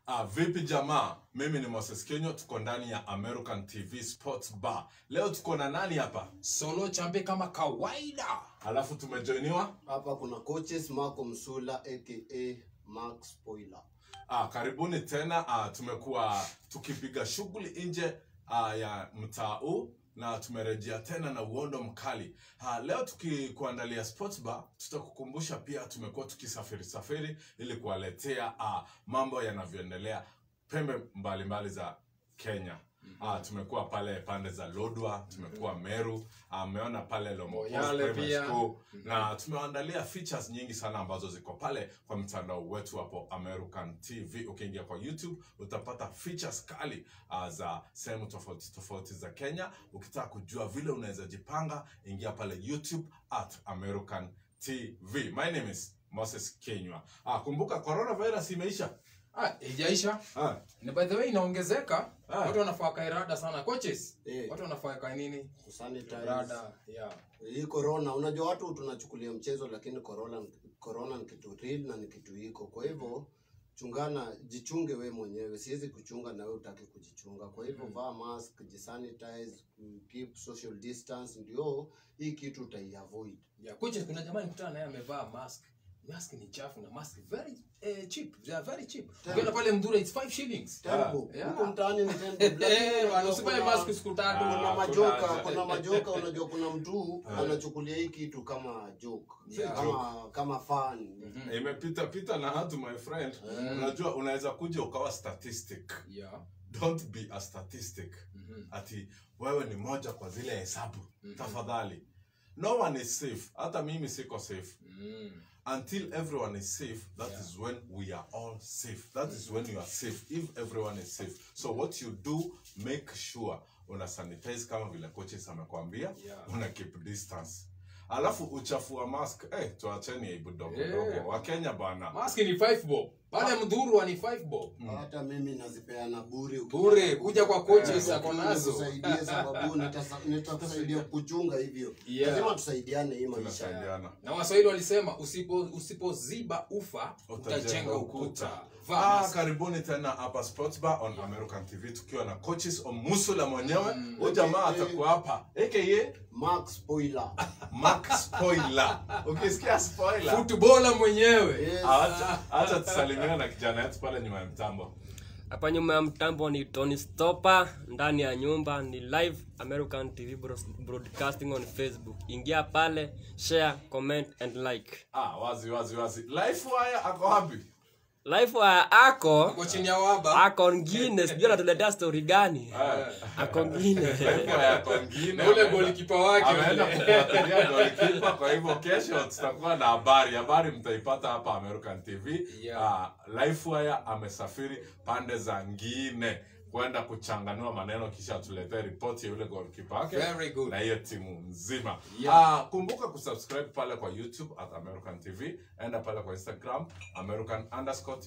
Ah, vipi jamaa? Mimi ni Moses Kenyo, tuko ndani ya American TV Sports Bar. Leo tuko na nani hapa? Solo champe kama kawaida. Alafu tumejoiniwa Hapa kuna coaches Marco Msula aka Max Spoiler. ah, karibuni tena. Ah, tumekuwa tukipiga shughuli nje ah, ya mtaa huu na tumerejea tena na uondo mkali. Ah, leo tukikuandalia sports bar, tutakukumbusha pia tumekuwa tukisafiri safiri ili kuwaletea ah, mambo yanavyoendelea pembe mbalimbali mbali za Kenya. Ah, tumekuwa pale pande za Lodwa, tumekuwa Meru, ameona pale Lomopos Moyale Primary pia. School na tumewaandalia features nyingi sana ambazo ziko pale kwa mtandao wetu hapo American TV. Ukiingia kwa YouTube utapata features kali uh, za sehemu tofauti tofauti za Kenya. Ukitaka kujua vile unaweza jipanga, ingia pale YouTube at American TV. My name is Moses Kenywa. Ah, kumbuka coronavirus imeisha. Ah, ijaisha. Ah, Na by the way inaongezeka. Ah. Watu wanafaa kairada sana coaches. Eh. Watu wanafaa kai nini? Kusanitize. Rada. Yeah. Hii corona, unajua watu tunachukulia mchezo lakini corona corona ni kitu real na ni kitu iko. Kwa hivyo chungana, jichunge we mwenyewe. Siwezi kuchunga na wewe utaki kujichunga. Kwa hivyo vaa mask, jisanitize, keep social distance ndio hii kitu utaiavoid. Yeah, coaches kuna jamaa nikutana naye amevaa mask. Mask ni chafu na mask very eh, cheap. They are very cheap. Ukienda pale Mdura it's 5 shillings. Terrible. Yeah. Huko mtaani ni terrible. Eh, bwana, Lakini usivae kuna- mask siku tatu. Ah, kuna kuna majoka haja. kuna majoka unajua kuna mtu anachukulia hii kitu kama joke Yeah. kama kama fun imepita pita na hatu my friend. Unajua unaweza kuja ukawa statistic. Yeah. Don't be a statistic. Mhm. ati wewe ni moja kwa zile hesabu tafadhali no one is safe hata mimi siko safe Mm. until everyone is safe that Yeah. is when we are all safe that is when you are safe if everyone is safe so what you do make sure una sanitize kama vile coaches amekwambia Yeah. una keep distance alafu uchafu wa mask eh tuacheni aibu dogo Eh. dogo wakenya bana Mask ni 5 bob. Pale Mdhurwa ni 5 bob. hata mimi nazipeana bure Bure kuja kwa coaches ako nazo. Nikusaidie sababu nitasa- nitakusaidia kuchunga hivyo Yeah. lazima tusaidiane hii maisha tunasaidiana na waswahili walisema usipo usipoziba ufa Utajenga utajenga ukuta. ukuta Vaa Ah, mask. karibuni tena hapa Sports Bar on American TV tukiwa na coaches Omusula mwenyewe. Mm. Huyu jamaa AKA. atakuwa hapa. AKA Max spoiler Mark Spoiler. Ukisikia spoiler, Footballer mwenyewe yes. acha acha tusalimiane na kijana yetu pale nyuma ya mtambo. hapa nyuma ya mtambo ni tony stopper ndani ya nyumba ni live american tv bros- broadcasting on facebook ingia pale share comment and like Ah, wazi wazi wazi. Life wire ako wapi? live wa ako uko chini ya waba ako ngine sijui anatuletea story gani ako ngine Life wire ako ngine. na ule ameenda- golikipa wake Ameenda ule. kufuatilia goalkeeper kwa hivyo kesho tutakuwa na habari. Habari mtaipata hapa American TV. Yeah. Ah, Lifewire amesafiri pande za ngine kwenda kuchanganua maneno kisha atuletee ripoti ya yule goalkeeper wake Very good. na hiyo timu nzima. Yeah. Ah, kumbuka kusubscribe pale kwa YouTube at American TV, enda pale kwa Instagram American underscore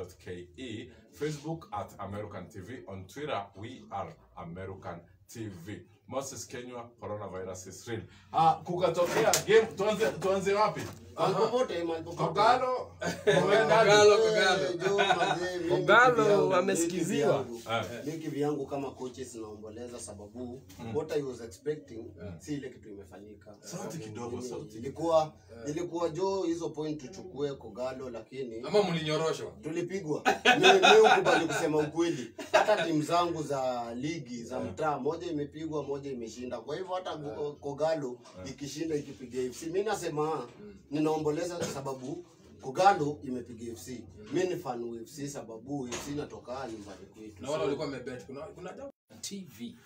TV.ke, Facebook at American TV, on Twitter we are American TV. Moses Kenywa, coronavirus is real. Ah, kukatokea game, tuanze tuanze wapi? Mahali popote, mahali popote. Kogalo. Kogalo, Eh, Kogalo. jo, mazee, mimi Kogalo, kivyangu, wamesikiziwa. mimi kivyangu, mi kivyangu kama coaches naomboleza sababu what I was expecting si ile kitu imefanyika Sauti kidogo, Mimi- sauti. ilikuwa ilikuwa jo hizo point tuchukue kogalo lakini ama mlinyoroshwa tulipigwa mi mi ukubali kusema ukweli hata timu zangu za ligi za mtaa moja imepigwa moja imeshinda kwa hivyo hata Go- kogalo ikishinda ikipiga fc mi nasema ninaomboleza kwa sababu kogalo imepiga fc mi ni fan wa fc sababu fc inatoka nyumbani kwetu na wale So, walikuwa wamebet kuna kuna jambo tv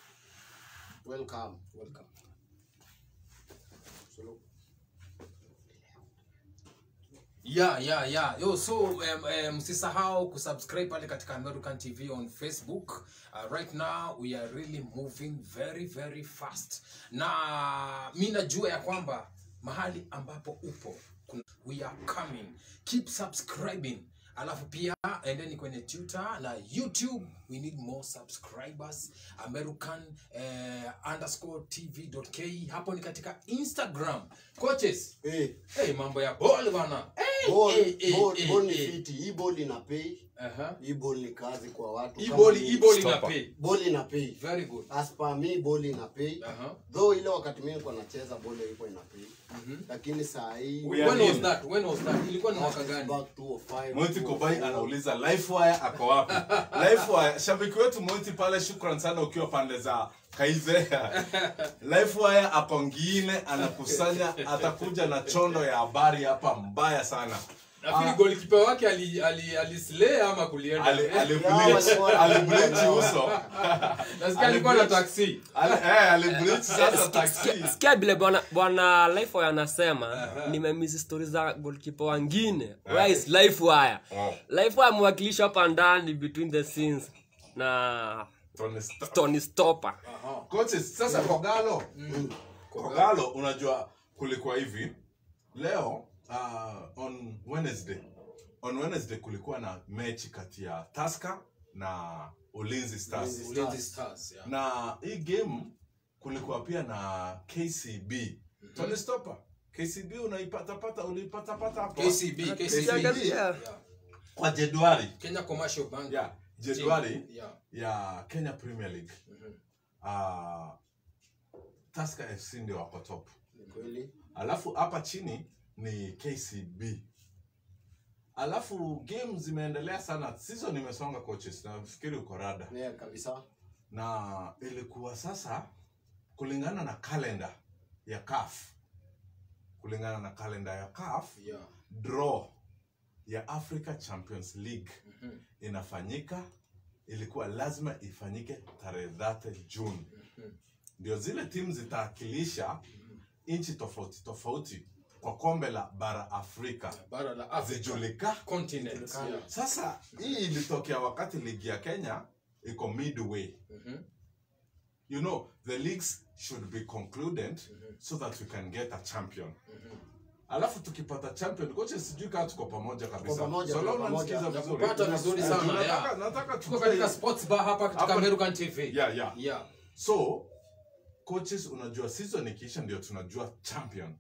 welcome welcome So, yeah yeah yeah yo so um, um, msisahau kusubscribe pale katika american tv on facebook uh, right now we are really moving very very fast na mi najua ya kwamba mahali ambapo upo kuna, we are coming keep subscribing alafu pia endeni kwenye twitter na youtube we need more subscribers american eh, underscore tv.ke hapo ni katika instagram coaches eh, hey, mambo ya ball bana hey, Ball- eh, eh, ball- eh, ball ni eh. fiti hii ball ina pay Aha. hii ball ni kazi kwa watu Hii Kama ball- ni- hii ball ina Stopper. pay. ball ina pay Very good. as per me ball ina pay Aha. though ile wakati mimi nilikuwa nacheza ball ilikuwa ina pay lakini saa hii We are When was in. that? When was that? Ilikuwa ni mwaka gani? back 205 Moiti Kobai anauliza Lifewire ako wapi? Lifewire, shabiki wetu Moiti pale, shukran sana ukiwa pande za Kaizea. Lifewire ako ngine anakusanya, atakuja na chondo ya habari hapa mbaya sana. Nafikiri goalkeeper wake ali ali alislay ama kulienda. Ali- Eh, alibleach alibleach uso Nasikia alikuwa na taxi. Ali- eh, alibleach sasa taxi Sikia- sikia vile bwana bwana lifewire anasema nimemisi stori za golkipa wangine where is lifewire Oh. lifewire amewakilishwa hapa ndani between the scenes na Tony Stark. tony stopper Aha. coaches sasa kogalo kogalo unajua kulikuwa hivi leo uh, on wednesday on wednesday kulikuwa na mechi kati ya taska na ulinzi stars Ulinzi. Ulinzi Stars, yeah. na hii game kulikuwa pia na kcb tony stopper kcb unaipatapata uliipatapata hapo KCB, KCB. KCB. Yeah. kwa jedwali Kenya Commercial Bank. yeah, jedwali Team. Yeah. ya kenya premier league Mhm. uh, taska fc ndio wako top Ni kweli alafu hapa chini ni kcb alafu game zimeendelea sana season imesonga coaches nafikiri uko rada yeah, kabisa na ilikuwa sasa kulingana na kalenda ya caf kulingana na kalenda ya caf Yeah. draw ya africa champions league Mhm. inafanyika ilikuwa lazima ifanyike tarehe 30 june ndio zile timu zitaakilisha nchi tofauti tofauti kwa kombe la bara afrika Bara la Africa. zijulika Continent. Yeah. sasa hii ilitokea wakati ligi ya kenya iko midway Mhm. you know the leagues should be concluded so that we can get a champion alafu tukipata champion kocha sijui kaa tuko pamoja kabisa pamoja, so tuko long pamoja. unanisikiza vizuri Nakupata vizuri sana, nataka, yeah. nataka Tuko tukae- katika sports bar hapa katika Hapa- American TV. yeah, yeah. Yeah. so coaches unajua season ikiisha ndio tunajua champion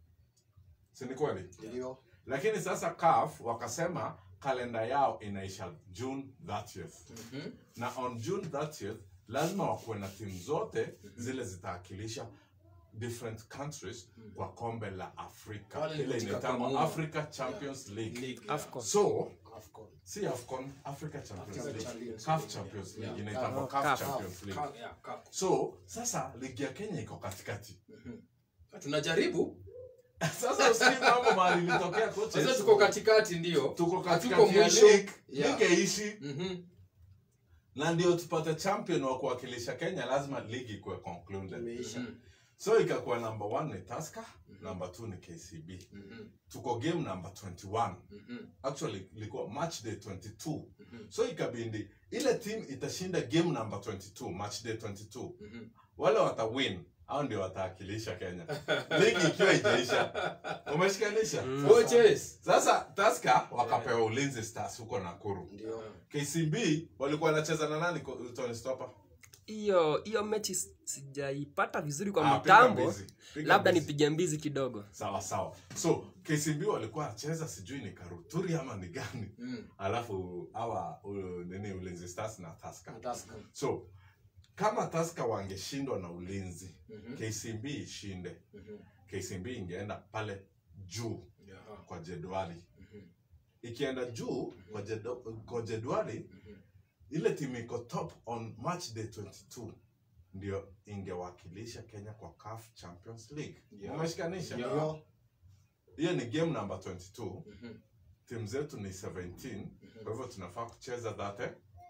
si ni kweli ndio lakini sasa CAF wakasema kalenda yao inaisha june 30th Mhm. na on june 30th lazima wakuwe na timu zote zile zitaakilisha different countries kwa kombe la afrika Pale ni ile katika inaitangwa Kamuma. africa champions league League. Afcon. so afcon si afcon africa champions Africa league Champions CAF League. champions Yeah. league inaitangwa Oh, CAF CAF. champions league Ka- yeah, ka- so sasa ligi ya kenya iko katikati tunajaribu sasa usikii mambo mahali ilitokea coaches. sasa tuko katikati ndio tuko Hatuko katikati ya mwisho. league Yeah. league ishi Mhm. na ndio tupate champion wa kuwakilisha kenya lazima ligi ikuwe concluded imeisha Mhm. so ikakuwa number one ni tasker number two ni kcb Mhm. tuko game number 21 Mhm. actually ilikuwa match day 22 so ikabindi ile team itashinda game number 22 match day 22 Mhm. wale watawin au ndio wataakilisha kenya ligi ikiwa ijaisha umeshikanisha Coaches. sasa taska wakapewa ulinzi stars huko nakuru ndio kcb walikuwa wanacheza na nani ko- tony stopper hiyo hiyo mechi s- sijaipata vizuri kwa Ah, piga mitambo mbizi, piga labda mbizi. nipige mbizi kidogo sawa sawa so kcb walikuwa wanacheza sijui ni karuturi ama ni gani Mm. alafu awa u, nini ulinzi stars na taska Tusker. so kama taska wangeshindwa na ulinzi Mhm. kcb ishinde Mhm. kcb ingeenda pale juu Yeah. kwa jedwali Mhm. ikienda juu kwa, jedo, kwa jedwali ile timu iko top on match day 22 ndio ingewakilisha kenya kwa CAF champions league Yeah. umeshikanisha Yeah. ndio hiyo ni game number 22 Mhm. timu zetu ni 17 kwa hivyo tunafaa kucheza dhate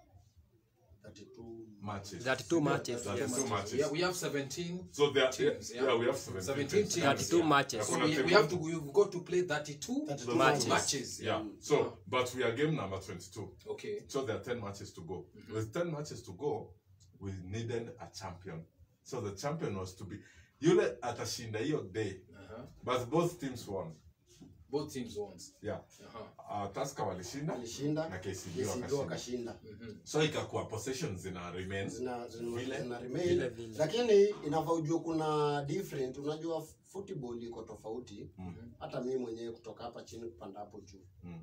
32 matches 32 matches, 32 yes. matches. Yeah, we have 17 so there teams, yeah, yeah. we have 17, 17 teams. teams. 32 yeah. matches. So Hakuna we, timu- we have to we've got to play 32 32 Matches. matches. yeah so but we are game number 22 Okay. so there are 10 matches to go with 10 matches to go we needed a champion so the champion was to be yule atashinda hiyo day Uh-huh. but both teams won both teams wons yeah Aha. uh, Tusker walishinda alishinda na KCB KCB wakashinda. wakashinda Mhm. so ikakuwa possession zina remain zina, zina, Vile. zina Vile remain vile. lakini inafaa ujue kuna different unajua football iko tofauti Mhm. hata mimi mwenyewe kutoka hapa chini kupanda hapo juu Mm.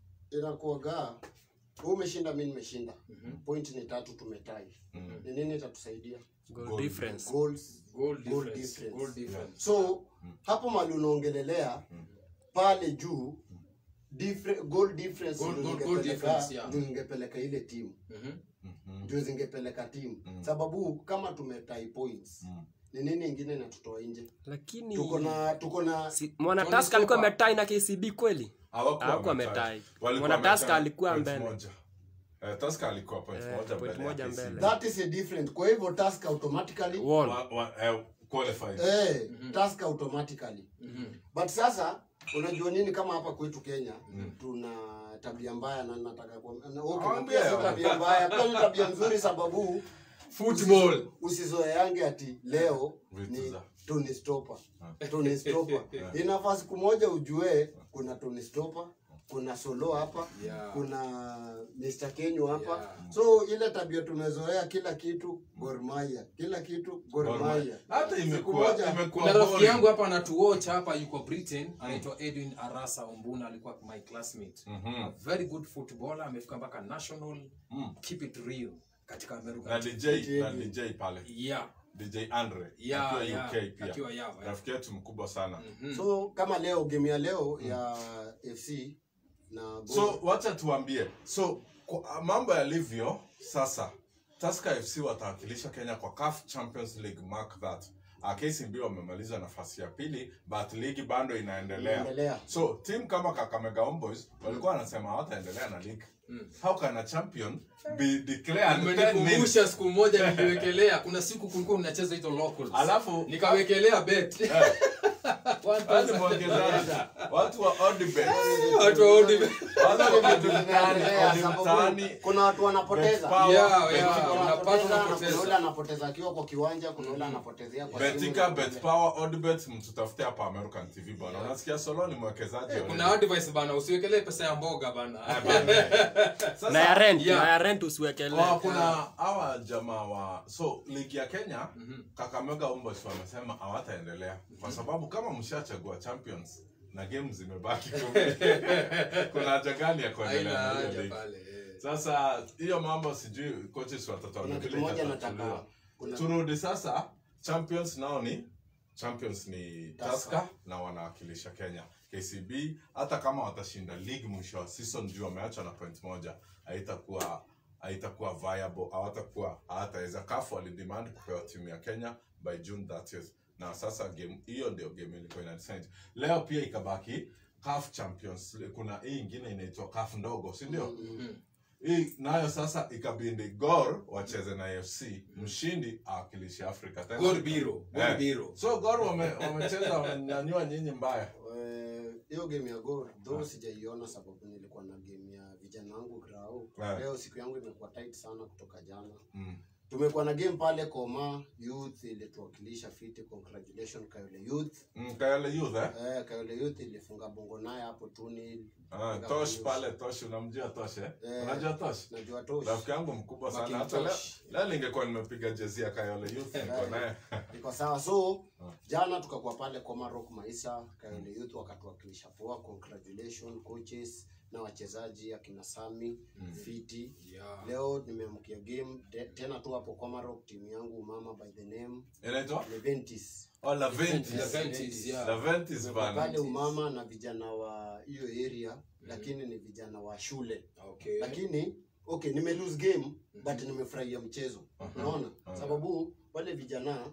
inakuaga wewe umeshinda mi nimeshinda Mhm. point ni tatu tumetai Mm. ni nini itatusaidia Goal Goal difference. goals goal Goal difference difference. goal difference so hapo mali unaongelelea pale juu different, goal difference Goal- ndio goal- goal ingepeleka- difference, yeah. ndio ingepeleka ile timu Mhm. Mhm. ndio zingepeleka timu Mm. sababu kama tumetai points Mm. ni nini ingine inatutoa nje lakini tuko na tuko na si, mwana Tony taska alikuwa Stopper. ametai na kcb kweli Hawakuwa Hawakuwa wametie. wametie. Walikuwa Mwana Tusker wametie alikuwa point mbele. moja. Eh, Tusker alikuwa point Eh, moja point mbele ya moja KCB. mbele. that is a different kwa hivyo task automatically Wall. Wa- wa- eh, qualified. eh task automatically Mhm. but sasa unajua nini kama hapa kwetu Kenya tuna tabia mbaya na nataka kwa na- okay, na pia sio tabia mbaya pia ni tabia nzuri sababu football usizoeange ati leo Vitu ni za- Tony Stopper. Tony Stopper. Inafaa siku moja ujue kuna Tony Stopper, kuna Solo hapa, Yeah. kuna Mr. Kenyo hapa. Yeah. So ile tabia tumezoea kila kitu Gor Mahia, kila kitu Gor Gor Mahia. Mahia. Hata Siku imekuwa moja- imekuwa kuna rafiki boring. yangu hapa anatuwatch hapa yuko britain anaitwa edwin arasa ombuna alikuwa my classmate Mhm. a very good footballer amefika mpaka national Mm. keep it real katika america na DJ na DJ pale yeah DJ Andre yeah akiwa yeah UK pia akiwa yeah, yeah. rafiki yetu mkubwa sana So kama leo game ya leo ya FC na Gor so wacha tuambie so kwa, mambo yalivyo sasa Tusker FC watawakilisha Kenya kwa CAF Champions League mark that uh, KCB wamemaliza nafasi ya pili but ligi bado inaendelea Inaendelea. so team kama Kakamega Homeboys walikuwa wanasema hawataendelea na league how can a champion be declared 10 minutes umenikumbusha siku moja niliwekelea kuna siku kulikuwa unacheza hizo locals alafu nikawekelea bet One Yaani thousand. mwekezaji, watu wa Odibet. Watu wa Odibet. Watu wa Vitu Odibet, zinaendelea, Odi sababu mtaani, kuna watu wanapoteza. Betpower, Yeah, Bet- yeah. Kuna unapata, wanapoteza, na unapoteza. kuna yule anapoteza akiwa kwa kiwanja, kuna yule anapotezea kwa simu. Betika, Betpower, Odibet, mtutafute hapa American TV bwana. Unasikia Solo ni mwekezaji. kuna advice bana usiwekelee pesa ya mboga bana Sasa- na ya rent Yeah. na ya rent usiwekelee Wa- kuna hawa jamaa wa so ligi ya Kenya Kakamega Homeboys wamesema hawataendelea kwa sababu kama mshachagua champions na game zimebaki kumi, kuna haja gani ya haina kuendelea na hiyo haja ligi? pale eh. Sasa hiyo mambo sijui coaches watatuambia Kuna kitu vile moja itatatuliwa. nataka kuna turudi sasa champions nao ni champions ni Tusker. Tusker na wanawakilisha Kenya KCB hata kama watashinda league mwisho wa season juu wameacha na point moja haitakuwa haitakuwa viable hawatakuwa hawataweza CAF walidemand kupewa timu ya Kenya by June 30th na sasa game hiyo ndio game ilikuwa ina decide leo pia ikabaki CAF Champions kuna hii ingine inaitwa CAF ndogo si ndio hii nayo sasa ikabindi Gor wacheze na AFC mshindi awakilishe Afrika tena Gor Biro, Gor Eh. Biro. so Gor wame- wamecheza wamenyanyua nyinyi mbaya Eh, hiyo game ya Gor though sijaiona sababu nilikuwa na game ya vijana wangu grau. Yeah. Leo siku yangu imekuwa tight sana kutoka jana. mm. Tumekuwa na game pale Koma Youth ilituwakilisha fiti, congratulations Kayole Youth. Mm, Kayole Youth eh? Eh, Kayole Youth ilifunga Bongo naye hapo tuni. Ah, Tosh pale Tosh unamjua Tosh eh? Eh. Unajua Tosh? Najua tosh. Rafiki yangu mkubwa sana Making hata leo, Tosh. leo ningekuwa nimepiga jezi ya Kayole Youth niko naye. Iko sawa. So jana tukakuwa pale Koma Rock Maisa, Kayole Youth wakatuwakilisha poa. Congratulations coaches na wachezaji akina Sami fiti. Yeah. Leo nimeamkia game de, tena tu hapo Komarok, timu yangu mama by the name Inaitwa? Leventis. Oh, Laventis. Laventis, yeah. Laventis Tuko bana. pale umama na vijana wa hiyo area lakini ni vijana wa shule Okay. lakini okay nime lose game but nimefurahia mchezo unaona sababu wale vijana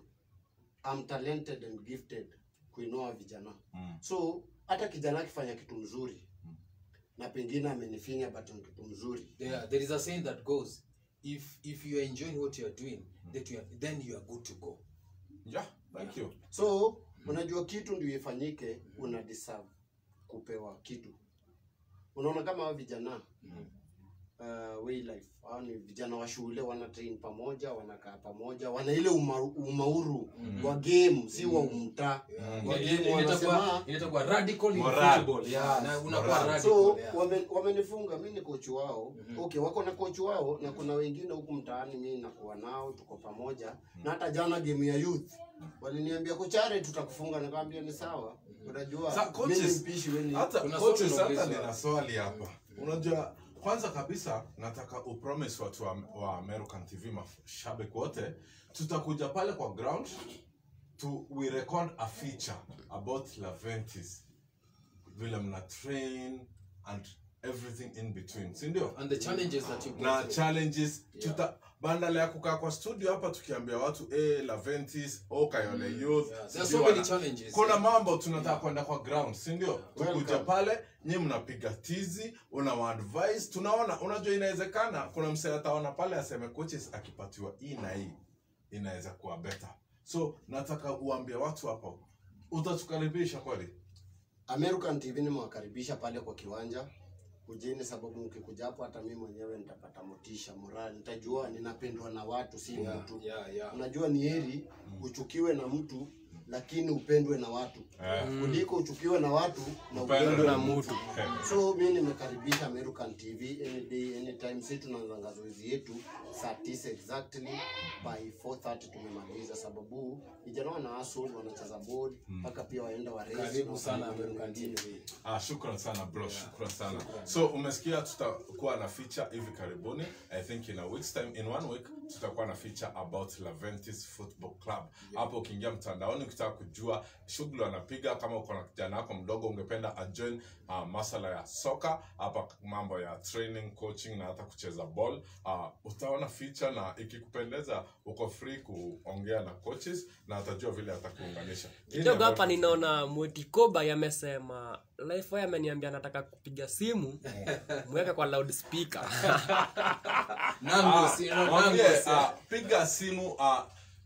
I'm talented and gifted kuinua vijana Mm. so hata kijana akifanya kitu mzuri na pengine amenifinya but ni kitu mzuri Yeah, there is a saying that goes if if you are enjoying what you are doing that you are, then you are good to go Yeah, thank you. so unajua kitu ndio ifanyike una deserve kupewa kitu unaona kama hao vijana uh, way life hao ni vijana wa shule wana train pamoja wanakaa pamoja wana ile uma, umauru wa game si wa umtaa wa Ile- game ile wanasema inaitwa- inaitwa radical in Moral. football. Yeah, na unakuwa Moral. radical, so yeah. wame- wamenifunga mi ni kochi wao okay wako na kochi wao na kuna wengine huku mtaani mi nakuwa nao tuko pamoja na hata jana game ya youth waliniambia kochare tutakufunga nikamwambia ni sawa unajua Sa- mi ni coaches, mpishi we ni hata Kuna coaches, swali hata unaulizwa. nina swali hapa unajua kwanza kabisa nataka upromise watu wa, wa american tv mashabiki wote tutakuja pale kwa ground to we record a feature about laventis vile mna train and everything in between si ndio and the challenges that you go na through. challenges tuta bandala ya kukaa kwa studio hapa tukiambia watu eh laventis o kayole youth Yeah, there are sijui so many wana- challenges, kuna yeah. mambo tunataka kwenda kwa ground si ndio tukuja Welcome. pale nyi mnapiga tizi una advice tunaona unajua inawezekana kuna msee ataona pale aseme coaches akipatiwa hii na hii inaweza kuwa better so nataka uambie watu hapo utatukaribisha kweli American TV nimewakaribisha pale kwa kiwanja kujeni, sababu mkikuja hapo hata mimi mwenyewe nitapata motisha morali, nitajua ninapendwa na watu, si Yeah, mtu. yeah, yeah. Unajua ni heri uchukiwe na mtu lakini upendwe na watu Eh. kuliko uchukiwe na watu na Upendwe upendwe na na mtu. So mi nimekaribisha American TV any day anytime. Sisi tunaanza zoezi yetu saa tisa exactly by 4:30 tumemaliza, sababu vijana wana hustle, wanacheza board mpaka pia waenda wa race Karibu na sana wafanye American wengine. TV. Ah, shukran sana bro, shukran sana. So umesikia tutakuwa na feature hivi karibuni. I think in a week's time, in one week tutakuwa na feature about Laventis Football Club. Hapo ukiingia mtandaoni ukitaka kujua shughuli wanapiga, kama uko na kijana wako mdogo ungependa ajoin uh, masala ya soka hapa, mambo ya training, coaching na hata kucheza ball uh, utaona feature, na ikikupendeza uko free kuongea na coaches na atajua vile atakuunganisha. Hii ni kidogo hapa American ninaona mwetikoba yamesema life ameniambia nataka kupiga simu mweke kwa loudspeaker Nango, Ah, si- no, mwambie, Nango, si- ah, piga simu uh,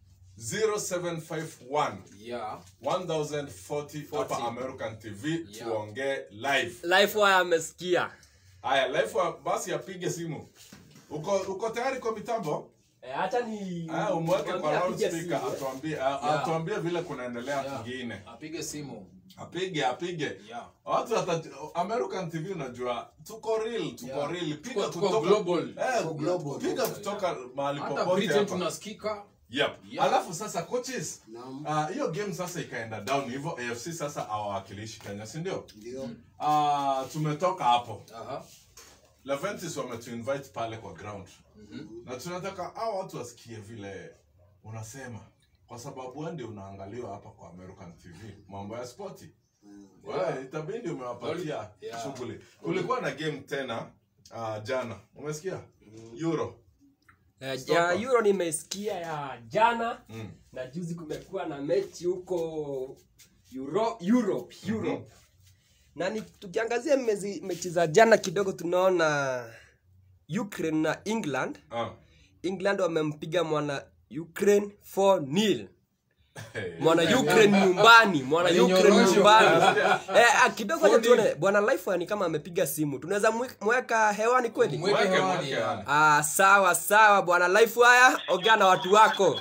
0751 Yeah. 1040 hapa 40. American TV Yeah. tuongee live. life waya amesikia Haya, live wa- basi apige simu. Uko uko tayari kwa mitambo? hacha ni Ah, umweke kwa mwambie apige loudspeaker simu, eh. atuambie ah, Yeah. atuambie vile kunaendelea Yeah. kingine. apige simu Apige apige. Yeah. Watu wata American TV unajua tuko real, tuko Yeah. real. Piga Tuko- tuko kutoka global. Eh, Tuko global. piga kutoka mahali hata popote britain hapa. tunasikika Yep. Yeah. Alafu sasa coaches Naam. ah, hiyo game sasa ikaenda down hivyo AFC sasa hawawakilishi Kenya si ndio? Ndio. Ah, tumetoka hapo. Aha. Leventis wametuinvite pale kwa ground. Na tunataka hao watu wasikie vile unasema kwa sababu wewe ndio unaangaliwa hapa kwa American TV mambo ya spoti. Wewe itabidi umewapatia Yeah. shughuli. Kulikuwa na game tena ah, jana. Umesikia? Euro. Eh, Stop ya up. euro nimesikia ya jana Mm. na juzi kumekuwa na mechi huko Euro, europe europe na ni, tukiangazia mezi, mechi za jana kidogo tunaona ukraine na england Ah. england wamempiga mwana ukraine 4 nil Hey. mwana ukraine nyumbani mwana ukraine Walinyorosho. nyumbani eh, ah, kidogo acha 4-0. tuone bwana life ni kama amepiga simu tunaweza mwe- mweka hewani kweli Mweke Mweke, hewani, mweke yeah. hewani. ah, sawa sawa bwana life haya ongea na watu wako we,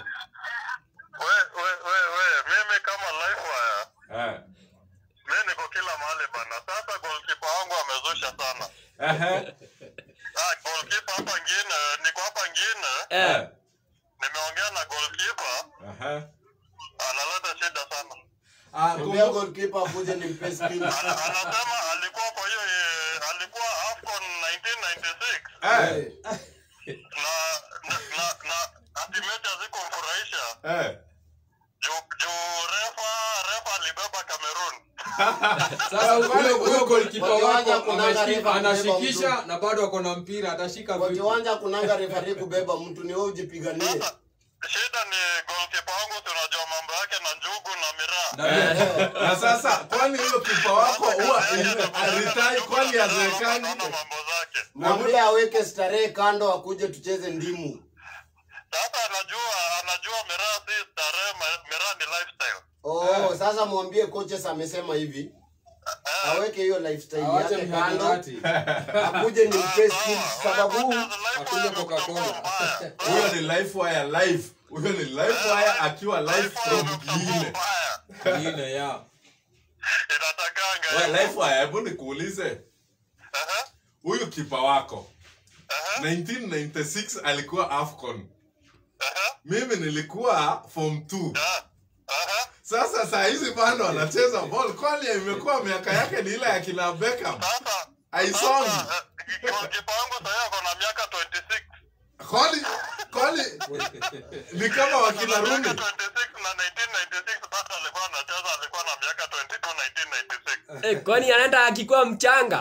we, we, we, mimi kama life wire Eh. mi niko kila mahali bana sasa golkipa wangu amezusha sana Ehe. ah, golkipa hapa ngine niko hapa ngine eh. nimeongea na golkipa Ehe. analeta shida sana Ah, Mwambia kumbu- goalkeeper akuje nimpe spin. Ana, anasema alikuwa kwa hiyo eh, alikuwa afcon 1996 Eh. na na, na, na ati mechi hazikumfurahisha Eh. juu juu refa refa alibeba cameroon sasa huyo huyo goalkeeper Kwa wako kiwanja kunanga anashika- refa kubeba anashikisha na bado ako na mpira atashika Kwa vipi? kiwanja kunanga referee kubeba mtu ni wewe ujipiganie. sasa shida ni golkipa wangu tunajua mambo yake na njugu na miraa Na- na sasa kwani huyo kipa wako huwa aritai kwani azerekani Naona mambo zake Mwambie aweke starehe kando akuje tucheze ndimu. sasa anajua anajua miraa si starehe ma- miraa ni lifestyle Oh, sasa mwambie coaches amesema hivi. aweke hiyo lifestyle awache yake kando mihadarati akuje ni mpe skills sababu akunywe Coca-Cola. huyo ni life wire live huyo ni life wire akiwa live from Gile ingine ya Inatakanga. Wewe life wire hebu nikuulize Aha, huyu kipa wako aha, 1996 alikuwa afcon aha, mimi nilikuwa form 2 ah, aha. sasa saa hizi bado anacheza ball kwani imekuwa miaka yake ni ile ya kina Beckham Sasa haisongi sasa, eh, goalkeeper wangu sasa ako na miaka 26. kwani kwani ni kama wakina Miaka Rooney 26 na 1996 bado alikuwa anacheza, alikuwa na miaka 22 1996. Eh, kwani anaenda akikuwa mchanga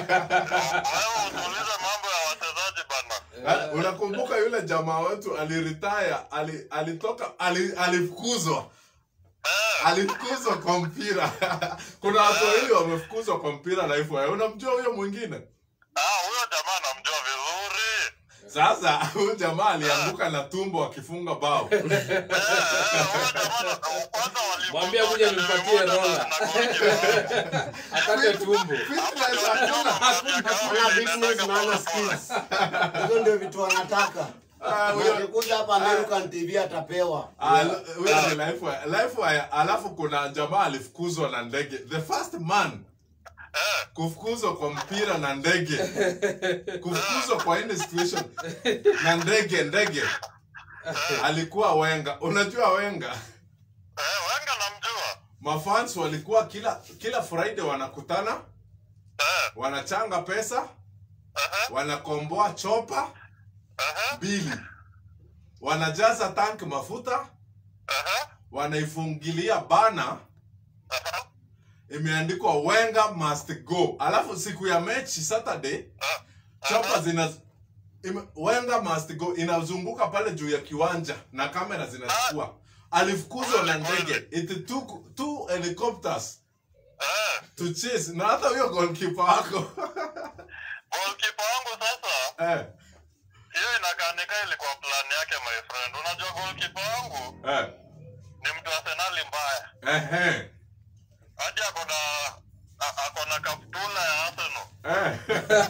Wewe usiulize mambo ya wachezaji bana. Eh, unakumbuka yule jamaa wetu aliritaya ali, alitoka ali, alifukuzwa alifukuzwa kwa mpira kuna watu wawili wamefukuzwa kwa mpira na hivyo unamjua huyo mwingine Ah, huyo jamaa namjua vizuri. sasa huyu jamaa alianguka na tumbo akifunga bao Eh, eh, huyo jamaa na- kwanza walimfunga Mwambie kuja moja nimpatie na- rola. na goalkeeper. akate tumbo Fitness hakuna. ana business na ana skills hizo ndio vitu anataka Ah, huyo- akikuja hapa American TV atapewa Ah, huyo ni life wire. Life wire, alafu kuna jamaa alifukuzwa na ndege the first man kufukuzwa kwa mpira na ndege kufukuzwa kwa any situation na ndege ndege alikuwa wenga unajua wenga Eh, Wenga namjua. mafans walikuwa kila kila friday wanakutana Eh, wanachanga pesa aha, wanakomboa chopa aha, bili wanajaza tank mafuta aha, wanaifungilia bana aha. imeandikwa wenga must go alafu siku ya mechi saturday chopa zina ime, wenga must go inazunguka pale juu ya kiwanja na kamera zinachukua alifukuzwa na ndege it took two helicopters Eh, to chase na hata huyo goalkeeper wako goalkeeper wangu sasa eh, hiyo inakaanika ilikuwa plan yake my friend unajua goalkeeper wangu eh, ni mtu arsenali mbaya eh, eh, hadi akona a- akona kaptula ya arsenal eh.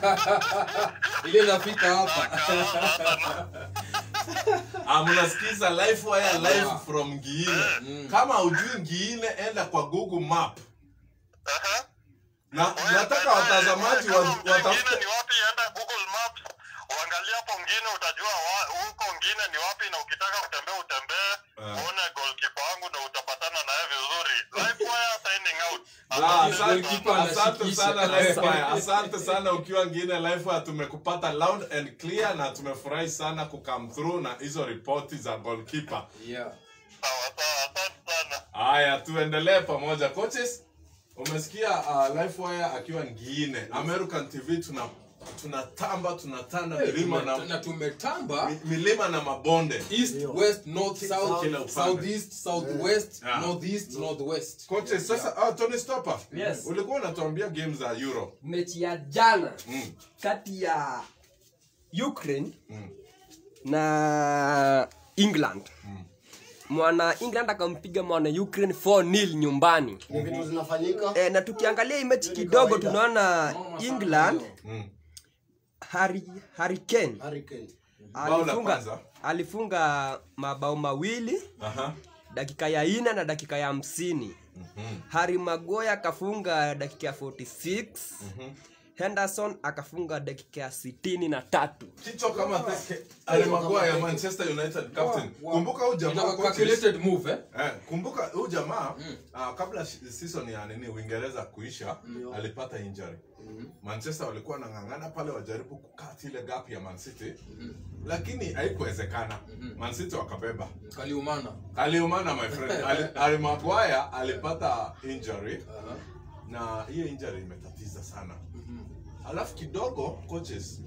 ile inafika hapa Akaanza Arsenal. Ah, mnasikiza live wire live from Ngiine. Kama ujui Ngiine, enda kwa Google Map Aha. na nataka watazamaji wa- Kama mtu mwingine watafute ni wapi enda google maps uangalie hapo ngine utajua wa- huko ngine ni wapi na ukitaka kutembea utembee Ah. uone goalkeeper wangu na utapatana naye vizuri live wire signing out Ah, asante- Goalkeeper asante anashikisha. sana live wire. asante sana ukiwa Ngiine live wire tumekupata loud and clear na tumefurahi sana kukam through na hizo ripoti za goalkeeper yeah. sawa sawa asante sana haya tuendelee pamoja coaches umesikia uh, live wire akiwa Ngiine American TV tuna tunatamba tunatanda milima Tume- na na tumetamba mi- milima na mabonde east west north south Kila upande. southeast southwest Yeah. northeast northwest Koche, sasa ah, Tony Stopper. Yes. Ulikuwa unatuambia game za Euro. mechi ya jana Mm. kati ya ukraine Mm. na england mwana england akampiga mwana ukraine 4 nil nyumbani ni vitu zinafanyika e, na tukiangalia hii mechi Hiyo ni kidogo kawaida. tunaona Noma sana england hiyo. Mm. Harry, Harry Kane Hurricane. Bao la alifunga, kwanza. alifunga mabao mawili Aha. dakika ya ine na dakika ya hamsini Mhm. Harry Maguire akafunga dakika ya 46 Mhm. Henderson akafunga dakika ya sitini na tatu Kichwa kama teke. Alimagua ya Manchester United captain. Wow. Kumbuka huyu jamaa Inakuwa coaches. calculated move eh Eh, kumbuka huyu jamaa ah, kabla shi- season ya nini Uingereza kuisha alipata injury. Manchester walikuwa wanang'ang'ana pale wajaribu kukata ile gap ya Man City lakini haikuwezekana. Man City wakabeba. kaliumana aliumana my friend Ali, Ali Maguire alipata injury Aha. na hiyo injury imetatiza sana alafu kidogo coaches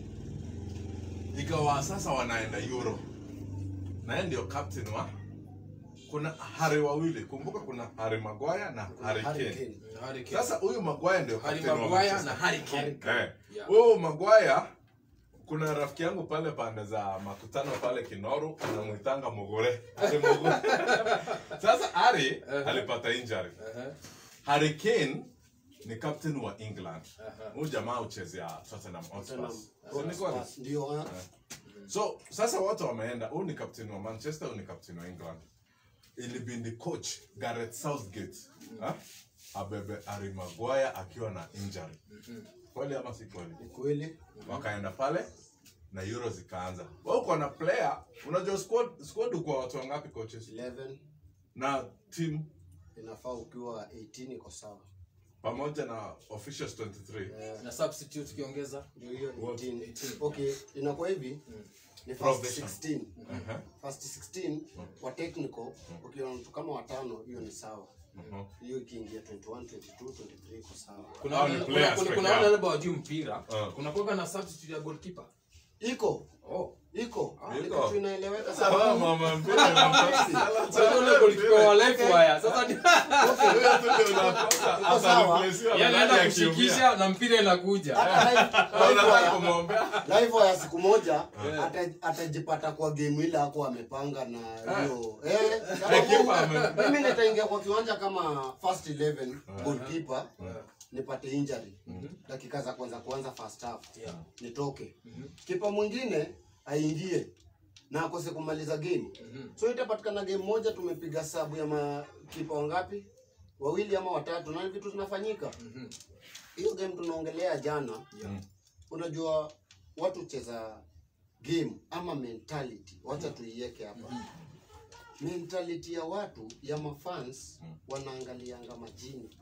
ikawa sasa wanaenda euro na yeye ndio captain wa kuna hari wawili kumbuka kuna hari Maguire na hari Kane Hurricane. Harry Kane. sasa huyu Maguire ndio Harry captain wa Maguire Manchester. na Harry Kane. Eh. Yeah. Huyu Maguire kuna rafiki yangu pale pande za makutano pale Kinoru anamuitanga Mugure. Ari Mugure. Sasa Ari alipata injury. Aha. Harry Kane ni captain wa england huyu jamaa uchezea tottenham hotspurs So ni kweli? ndio eh. so sasa wote wameenda huyu ni captain wa manchester huyu ni captain wa england ilibindi coach gareth southgate ha? abebe Harry Maguire akiwa na injury kweli ama si kweli ni kweli wakaenda pale na euro zikaanza wa uko na player unajua squad squad uko watu wangapi coaches 11 na team inafaa ukiwa 18 iko sawa pamoja na officials 23 na substitute ukiongeza ndio hiyo ni What? 18 okay inakuwa hivi ni first Provision. 16 Aha. first 16 kwa technical ukiwa na mtu kama watano hiyo ni sawa Mhm. hiyo ikiingia 21 22 23 iko sawa kuna Hao ni wale- players kuna- kuna- peke kuna yao. wale labda wajui mpira Ah. kuna kuwaga na substitute ya goalkeeper iko oh iko Ni Iko. kitu inaeleweka Sawa, sana mama, mpira na pasi. sasa ule goalkeeper wa life wire sasa ni Huyo tu ndio unakosa, Iko sawa. atareplaciwa yeye na anaenda nani akiumia. kushikisha na mpira inakuja hata live- Na live unataka wire- kumwombea live ya siku moja ata- atajipata kwa game ile ako amepanga na hiyo eh, Kipa sababu ame- mimi nitaingia kwa kiwanja kama first 11 goalkeeper nipate injury dakika za kwanza kwanza first half nitoke kipa mwingine aingie na akose kumaliza game so itapatikana game moja tumepiga sabu ya makipa wangapi wawili ama watatu na vitu zinafanyika hiyo game tunaongelea jana unajua watu cheza game ama mentality wacha tuiweke hapa mentality ya watu ya mafans wanaangalianga majini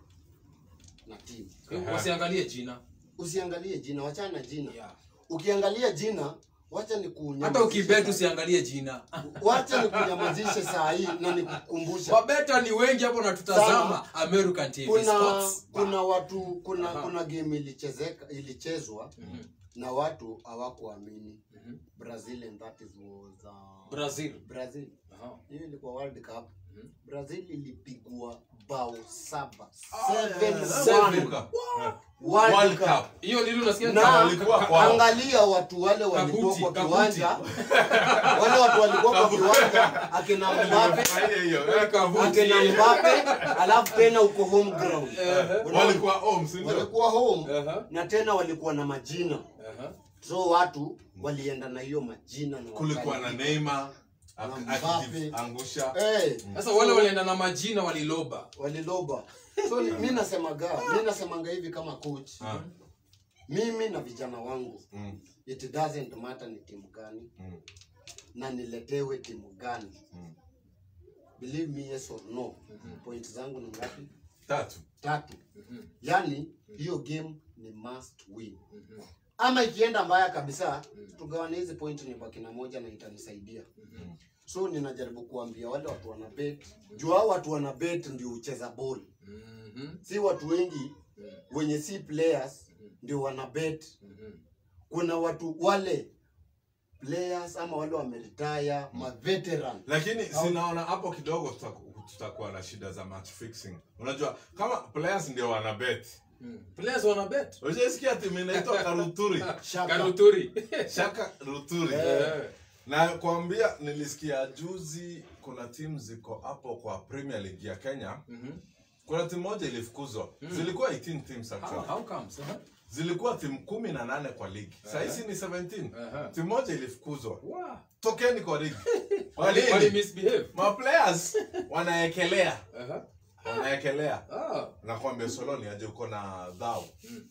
na timu wasiangalie jina usiangalie jina wachana na jina Yeah. ukiangalia jina wacha ni hata ukibet usiangalie jina wacha ni kunyamazishe saa hii na nikukumbusha wabeta ni wengi hapo natutazama american tv kuna sports kuna watu kuna Aha. kuna game ilichezeka ilichezwa na watu hawakuamini brazil and that is was uh, brazil brazil Aha. hiyo ilikuwa world cup brazil ilipigwa bao saba Seven. Seven. World World Cup. Cup. hiyo ndio unasikia na walikuwa kwao. angalia watu wale walikuwa Kabuti, kwa kabuti. kiwanja wale watu walikuwa kwa kiwanja akina Mbappe Furahia hiyo. Eh, kavuti. akina Mbappe alafu tena uko home ground Unaona? walikuwa home si ndio? walikuwa home Aha. na tena walikuwa na majina Aha. so watu walienda na hiyo majina na kulikuwa na wakali- Neymar Na ak- Mbappe. akiangusha Eh, sasa wale walienda na majina waliloba waliloba so ni- mi nasemaga mi nasemanga hivi kama coach Ah. mimi na vijana wangu Mm, it doesn't matter ni timu gani mm, na niletewe timu gani mm. believe me yes or no point zangu ni ngapi tatu tatu yani hiyo game ni must win ama ikienda mbaya kabisa tugawane hizi point ni baki na moja na itanisaidia so ninajaribu kuambia wale watu wana bet juu hao watu wana bet ndio ucheza ball si watu wengi wenye si players ndio wana bet kuna watu wale players ama wale wameretire ma veteran lakini sinaona hapo kidogo tutaku- tutakuwa na shida za match fixing unajua kama players ndio wana bet players wana bet ushaisikia timu inaitwa karuturi Shaka. karuturi shaka ruturi Eh. na kuambia nilisikia juzi kuna timu ziko hapo kwa premier league ya kenya kuna timu moja ilifukuzwa zilikuwa 18 teams How, actually how comes? Aha. zilikuwa timu kumi na nane kwa ligi sahisi ni 17 Aha. timu moja ilifukuzwa Wow. tokeni kwa ligi Wali, Kwa wali nini? misbehave. maplayers wanaekelea Aha. wanaekelea Ah. nakwambia soloni aje uko na dhao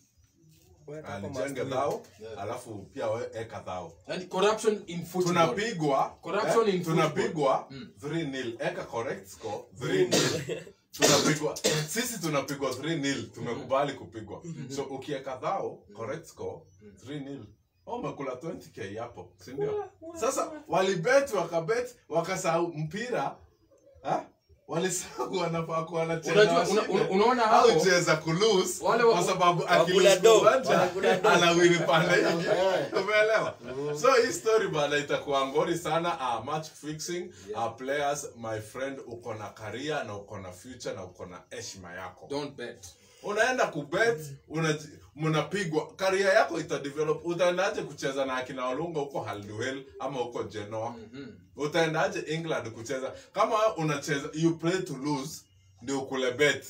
alijenge dhao alafu pia we- eka dhao Yani corruption in football. tunapigwa Corruption in tunapigwa football. 3 nil eka correct score 3 nil tunapigwa sisi tunapigwa 3 nil tumekubali kupigwa so ukieka dhao correct score 3 nil oh, umekula 20k hapo si ndio sasa walibet wakabet wakasahau mpira ha? walisahau wanafaa kuwa wanacheza Unajua, una- washinde. una- unaona au hapo- cheza kulose Wale wa- kwa sababu wakula akilose do, uwanja wanakula do. anawini pande hii Eh. umeelewa so hii story bana itakuwa ngori sana uh, match fixing uh, players my friend uko na career na uko na future na uko na heshima yako Don't bet. unaenda kubet unaji- mnapigwa career yako itadevelop utaendaje kucheza na akina olunga huko halduel ama huko genoa utaendaje england kucheza kama wewe unacheza you play to lose ndio kule bet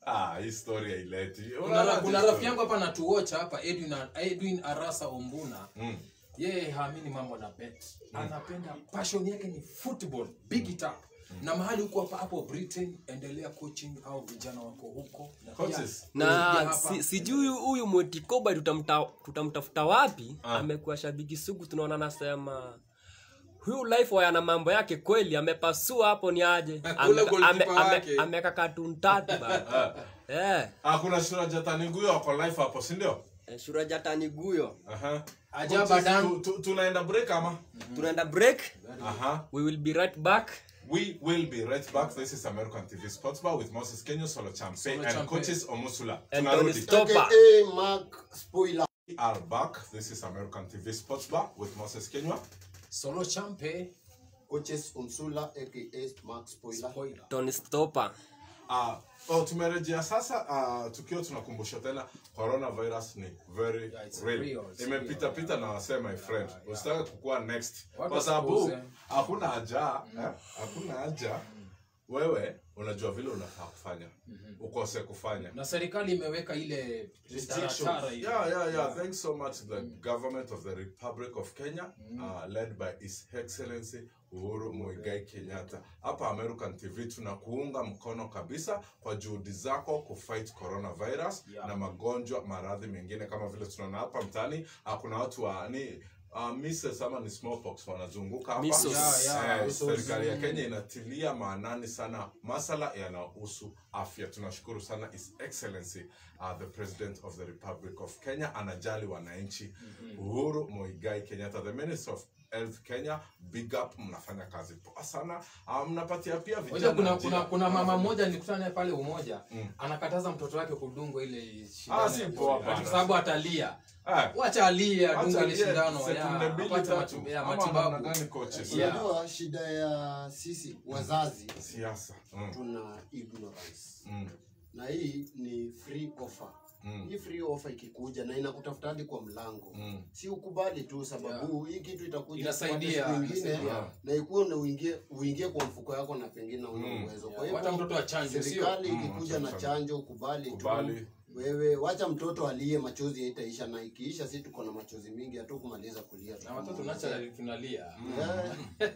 ah, hii story haileti kuna, ra- kuna rafiki yangu hapa natuocha hapa edwin, edwin arasa ombuna Mm. yeye haamini mambo na bet anapenda passion yake ni football big it up na mahali huko hapa hapo britain endelea coaching au vijana wako huko na pia- Coaches. pia na hapa- si, sijui huyu mwetikoba tutamta, tutamtafuta wapi Ah. amekuwa shabiki sugu tunaona anasema huyu life waya na mambo yake kweli amepasua hapo ni aje Ule goalkeeper wake. ameka katun tatu bana eh ah, kuna shurajataniguyo wako life hapo sindio eh, shurajataniguyo Aha. Aja Coaches, Badan. tu- tu- tunaenda break ama tunaenda break Aha. we will be right back We will be right back. This is American TV Sports Bar with Moses Kenyo, Solo Champe, Solo and Champe. coaches Omusula. And Tunarudi. Tony Stop. Stopper. aka mark spoiler We are back. This is American TV Sports Bar with Moses Kenyo. solo champe coaches umsula aka mark spoiler spoiler tony stopper Uh, oh, tumerejea sasa uh, tukiwa tunakumbusha tena coronavirus ni very Yeah, it's real. real, it's imepita real, pita na wasee my friend yeah. usitake kukuwa next Watu kwa sababu wasipuuze. hakuna haja eh, hakuna haja wewe unajua vile unafaa kufanya ukose kufanya na serikali imeweka ile taratara ile. Yeah, yeah, yeah. Thanks so much to the government of the Republic of Kenya, uh, led by His Excellency Uhuru Muigai Kenyatta. Hapa American TV tunakuunga mkono kabisa kwa juhudi zako kufight coronavirus Yeah. na magonjwa maradhi mengine kama vile tunaona hapa mtaani. Uh, kuna watu wa ni Uh, measles ama ni smallpox wanazunguka hapa. Measles. Yeah, yeah. Eh, Measles. serikali ya Kenya inatilia maanani sana masala yanayohusu afya. Tunashukuru sana His Excellency uh, the President of the Republic of Kenya anajali wananchi. Uhuru Muigai Kenyatta, the Minister of Health Kenya, big up, mnafanya kazi poa sana. Uh, mnapatia pia Unajua vijana kuna, njia. kuna, kuna mama mmoja nilikutana naye pale umoja anakataza mtoto wake kudungwa ile shindano Ah, si ya poa COVID. bana. Ati kwa sababu atalia Eh, wacha alie acha adungwe ile aliye shindano sekunde ya, mbili apate tatu. matu- ya Ama matibabu namna gani coaches? Yeah. unajua shida ya sisi wazazi Siasa. Mm, tuna ignorance mm, na hii ni free offer Mm. hii free offer ikikuja na inakutafuta hadi kwa mlango mm. si ukubali tu sababu hii kitu itakuja Inasaidia, kupata siku ingine inasaidia. na ikuwe na uingie uingie kwa mfuko yako na pengine una Mm. uwezo kwa Yeah, hata hivyo mtoto achanjwe, sio? serikali Mm, ikikuja na acha- chanjo ukubali Kubali. tu wewe wacha mtoto aliye machozi haitaisha na ikiisha si tuko na machozi mingi hatu kumaliza kulia na watoto naturally tunalia Yeah.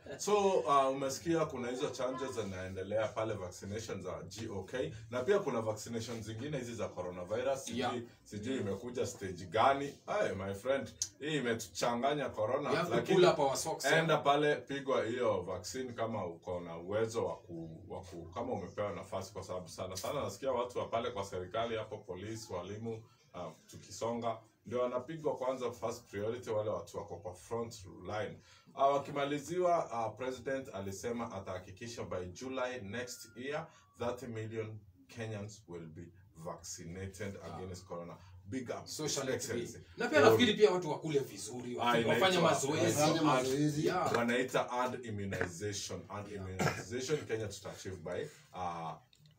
so uh, umesikia kuna hizo chanjo zinaendelea pale vaccination za gok na pia kuna vaccination zingine hizi za coronavirus sijui, Yeah. sijui imekuja stage gani hey, my friend hii imetuchanganya corona You have to lakini pull up our socks, yeah. enda pale pigwa hiyo vaccine kama uko na uwezo wa ku, wa ku kama umepewa nafasi kwa sababu sana sana nasikia watu wa pale kwa serikali hapo polisi walimu uh, tukisonga ndio wanapigwa kwanza first priority wale watu wako kwa front line uh, wakimaliziwa uh, president alisema atahakikisha by july next year 30 million kenyans will be vaccinated against corona big up Social His activity. Excellency. na pia nafikiri pia watu wakule vizuri Ah, wafanye inaitwa- mazoezi Wafanye mazoezi. Yeah. wanaita ad immunization ad immunization kenya tutaachieve by uh,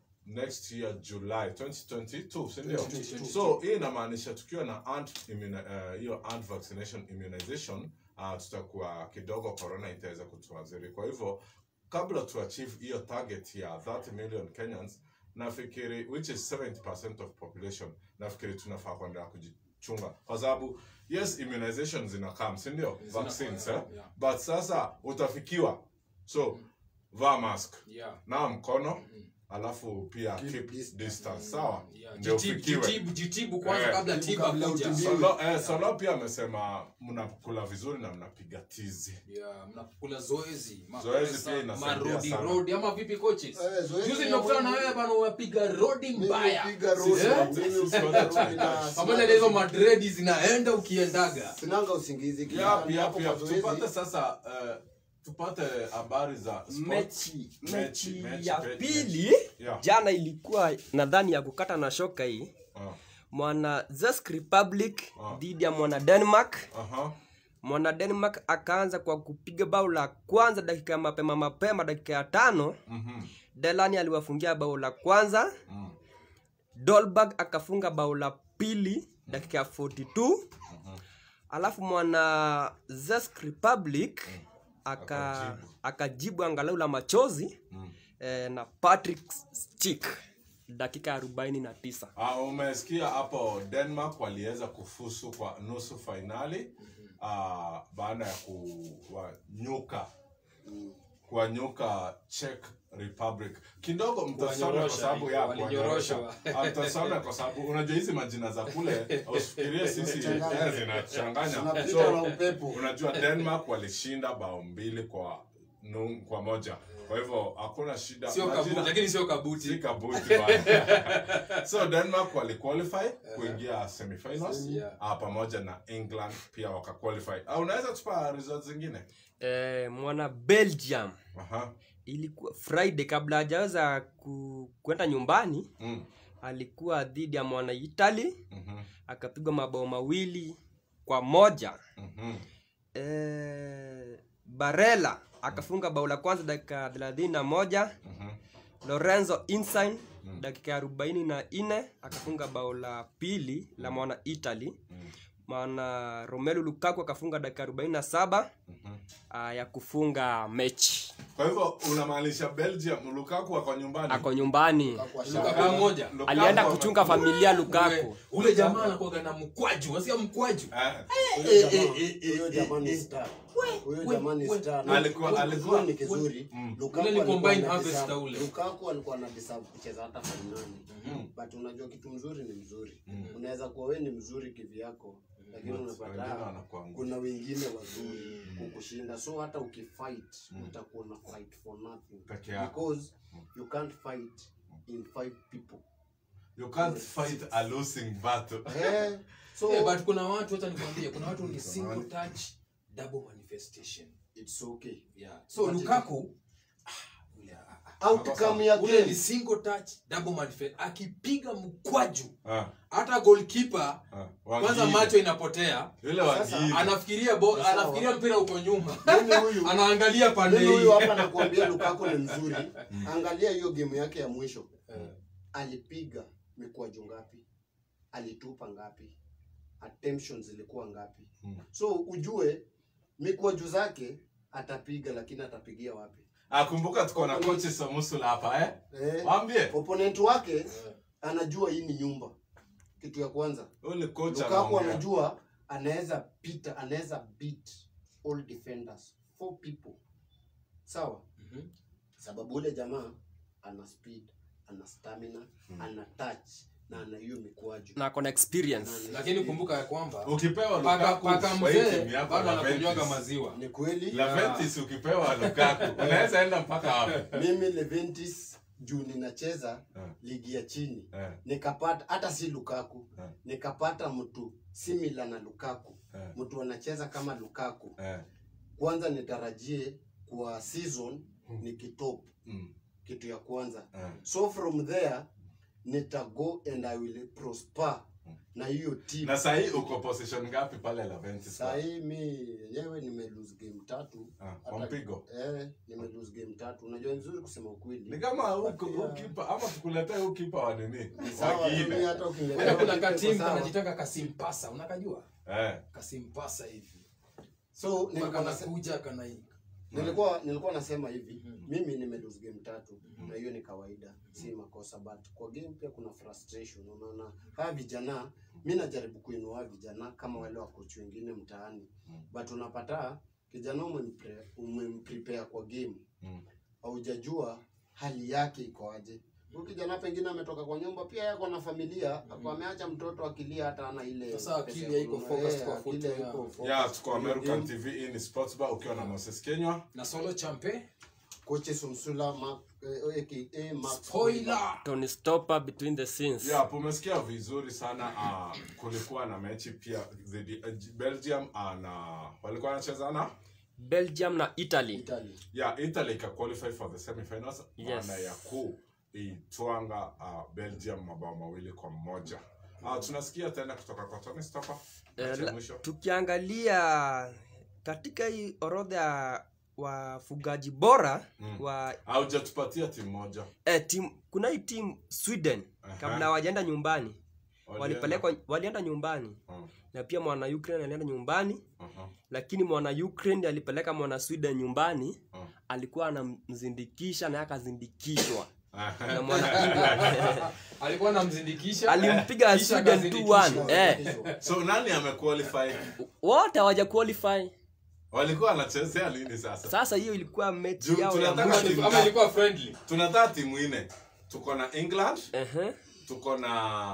next year july 2022 sindio 2022. so hii inamaanisha tukiwa na ad immuni- uh, hiyo ad vaccination immunization uh, tutakuwa kidogo corona itaweza kutuadhiri kwa hivyo kabla tuachieve hiyo target ya 30 million kenyans nafikiri which is 70% of population nafikiri tunafaa kuendelea kujichunga kwa sababu yes immunization zinakam sindio Zina- vaccines eh? yeah. but sasa utafikiwa so vaa mask Yeah. naa mkono alafu pia keep, distance. distance sawa Yeah. ndio Jitibu- ufikiwe jitibu- jitibu kwanza Eh. kabla Jitibu tiba kabla kuja utibiwe. Solo, eh, Solo pia amesema mnakula vizuri na mnapiga tizi Yeah, mnakula zoezi Zoezi mapesa, pia inasaidia marodi sana. rodi ama vipi coaches Eh, zoezi juzi ya nimekutana na mwili. wewe bana unapiga rodi Mimi mbaya hupiga rodi, Eh? mimi hupiga rodi na pamoja na hizo madredi zinaenda ukiendaga sinanga usingizi Yap, Kila yap, hapo yap. kwa zoezi. tupate sasa eh, tupate habari za sports. mechi Mechi, mechi mechi, ya mechi, pili Yeah. jana ilikuwa nadhani ya kukata na shoka hii Ah, mwana Czech republic Ah. dhidi ya mwana denmark aha. mwana denmark akaanza kwa kupiga bao la kwanza dakika ya mapema mapema dakika ya tano Mhm, delani aliwafungia bao la kwanza mm, dolberg akafunga bao la pili dakika ya 42 alafu mwana Czech republic aka, Akajibu. akajibu angalau la machozi mm. eh, na patrick chik dakika arobaini na tisa Ah, umesikia hapo denmark waliweza kufusu kwa nusu fainali ah, baada ya kuwanyuka kuwanyuka czech republic kidogo mtasome kwa Kuwanyorosha, sababu ya walinyorosha. kuwanyorosha Ah, mtasome kwa sababu unajua hizi majina za kule usifikirie sisi Zinachanganya. eh, zinachanganya Tunapita na so upepo. unajua denmark walishinda bao mbili kwa nu, kwa moja kwa hivyo hakuna shida sio Majina- kabuti lakini sio si kabuti kabuti bana. so denmark waliqualify kuingia semifinals Yeah. ah, pamoja na england pia wakaqualify ah, unaweza tupa results zingine e, mwana belgium Aha. ilikuwa friday kabla hajaweza ku, kwenda nyumbani Mm. alikuwa dhidi ya mwana italy Mhm. akapigwa mabao mawili kwa moja Mhm. e, barela akafunga bao la kwanza dakika thelathini na moja Mhm. lorenzo insign dakika ya arobaini na nne akafunga bao la pili la mwana italy Mm. maana romelu lukaku akafunga dakika arobaini na saba Mhm. uh, ya kufunga mechi kwa hivyo unamaanisha belgium lukaku ako nyumbani ako nyumbani Kwa Lukaku shaka. moja Lukaku alienda ame- kuchunga familia ule, lukaku ule jamaa anakuwaga na mkwaju unasikia mkwaju Eh, Huyo jamaa- huyo jamaa ni star. Huyo we- jamaa ni we- star. we- alikuwa- Na alikuwa- kizuri ni kizuri. Mm. Lukaku Ule ni alikuwa combined ana harvest deserve- ule. Lukaku alikuwa na deserve kucheza hata fainali but unajua kitu mzuri ni mzuri unaweza kuwa we ni mzuri kivyako lakini Wengine unapata wanakuangusha. kuna wengine wazuri kukushinda so hata ukifight utakuwa na fight for nothing Peke yako. because you can't fight in five people you can't fight a losing battle eh, so Eh, but kuna watu hata nikwambie kuna watu ni single touch double manifestation it's okay yeah. so But- lukaku ah, ule, ah, ah, outcome ya ule ni game single touch double manifest akipiga mkwaju Ah, hata goalkeeper ah, kwanza wagili. macho inapotea Yule Sasa, wagili. anafikiria bo, Sawa. anafikiria mpira uko nyuma mimi huyu anaangalia pande mimi hii huyu hapa nakuambia Lukaku ni mzuri angalia hiyo game yake ya mwisho alipiga mikwaju ngapi alitupa ngapi attemptions zilikuwa ngapi Mm. so ujue mikwaju zake atapiga lakini atapigia wapi Ah, kumbuka tuko na kochi somusula hapa eh eh, waambie opponent wake anajua hii ni nyumba kitu ya kwanza ule kocha Lukaku anaongea. anajua anaweza pita anaweza beat all defenders four people sawa Mhm. sababu ule jamaa ana speed ana stamina ana touch na ana hiyo mikwaju na ako na experience Na- lakini kumbuka ya kwamba ukipewa paka Lukaku paka kwa hii mzee timu yako bado Laventis. anakunywaga maziwa ni kweli Laventis ukipewa Lukaku unaweza enda mpaka wapi mimi Leventis juu ninacheza Eh. ligi ya chini Eh, nikapata hata si Lukaku Eh. nikapata mtu similar na Lukaku Eh. mtu anacheza kama Lukaku eh, kwanza nitarajie kwa season ni kitop mm, kitu ya kwanza eh. so from there nita go and I will prosper na hiyo team na sahii uko position ngapi pale Laventis sahii mi yenyewe nime lose game tatu Ah, kwa Hata- mpigo eh, nime lose game tatu unajua ni vizuri kusema ni ukweli kama huku But, yeah. ukipa ama tukuletee ukipa wa nini Sawa, wagine mimi hata ukiniletea Wewe kuna kitu iko katimu sawa. kanajitanga kasimpasa unakajua eh kasimpasa hivi so nilikuwa nase- kanakuja kana nilikuwa nilikuwa nasema hivi mimi nime lose game tatu na hiyo ni kawaida si makosa but kwa game pia kuna frustration unaona hawa vijana mi najaribu kuinua vijana kama wale wakochi wengine mtaani but unapata kijana umempre- umemprepare kwa game Mm. haujajua hali yake iko aje huyu kijana pengine ametoka kwa nyumba pia yako na familia hapo ameacha mtoto akilia hata ana ile Sasa akili pesa ya haiko kununua. focused Eh, kwa akili football, haiko yeah. focused ya tuko kwa hiyo American game. TV hii ni Sports Bar ukiwa na Moses Kenywa na solo champe Kochi Sumsula Mark, eh, aka Mark spoiler Tony Stopper between the scenes ya pumesikia vizuri sana uh, kulikuwa na mechi pia dhidi uh, Belgium uh, na walikuwa wanachezana belgium na italy Italy. ya Italy ika qualify for the semifinals Yes. baada ya kuitwanga uh, Belgium mabao mawili kwa moja uh, tunasikia tena kutoka kwa Tony Stopper Eh, mechi ya la- mwisho tukiangalia katika hii orodha ya wafugaji bora Mm. wa haujatupatia timu moja eh, tim, kuna hii timu sweden Aha. kabla hawajaenda nyumbani Walienda. walipelekwa walienda nyumbani Mm, na pia mwana ukraine alienda nyumbani aha, lakini mwana ukraine alipeleka mwana sweden nyumbani mm, alikuwa anamzindikisha naye akazindikishwa na mwana England alikuwa anamzindikisha alimpiga Kisha Sweden akazindikisha. 2-1 eh so nani amequalify wote hawaja qualify walikuwa wanachezea nini sasa sasa hiyo ilikuwa mechi Juu yao ya tunataka mwisho. timu- ama ilikuwa friendly tunataka timu nne tuko na england Ehe. tuko na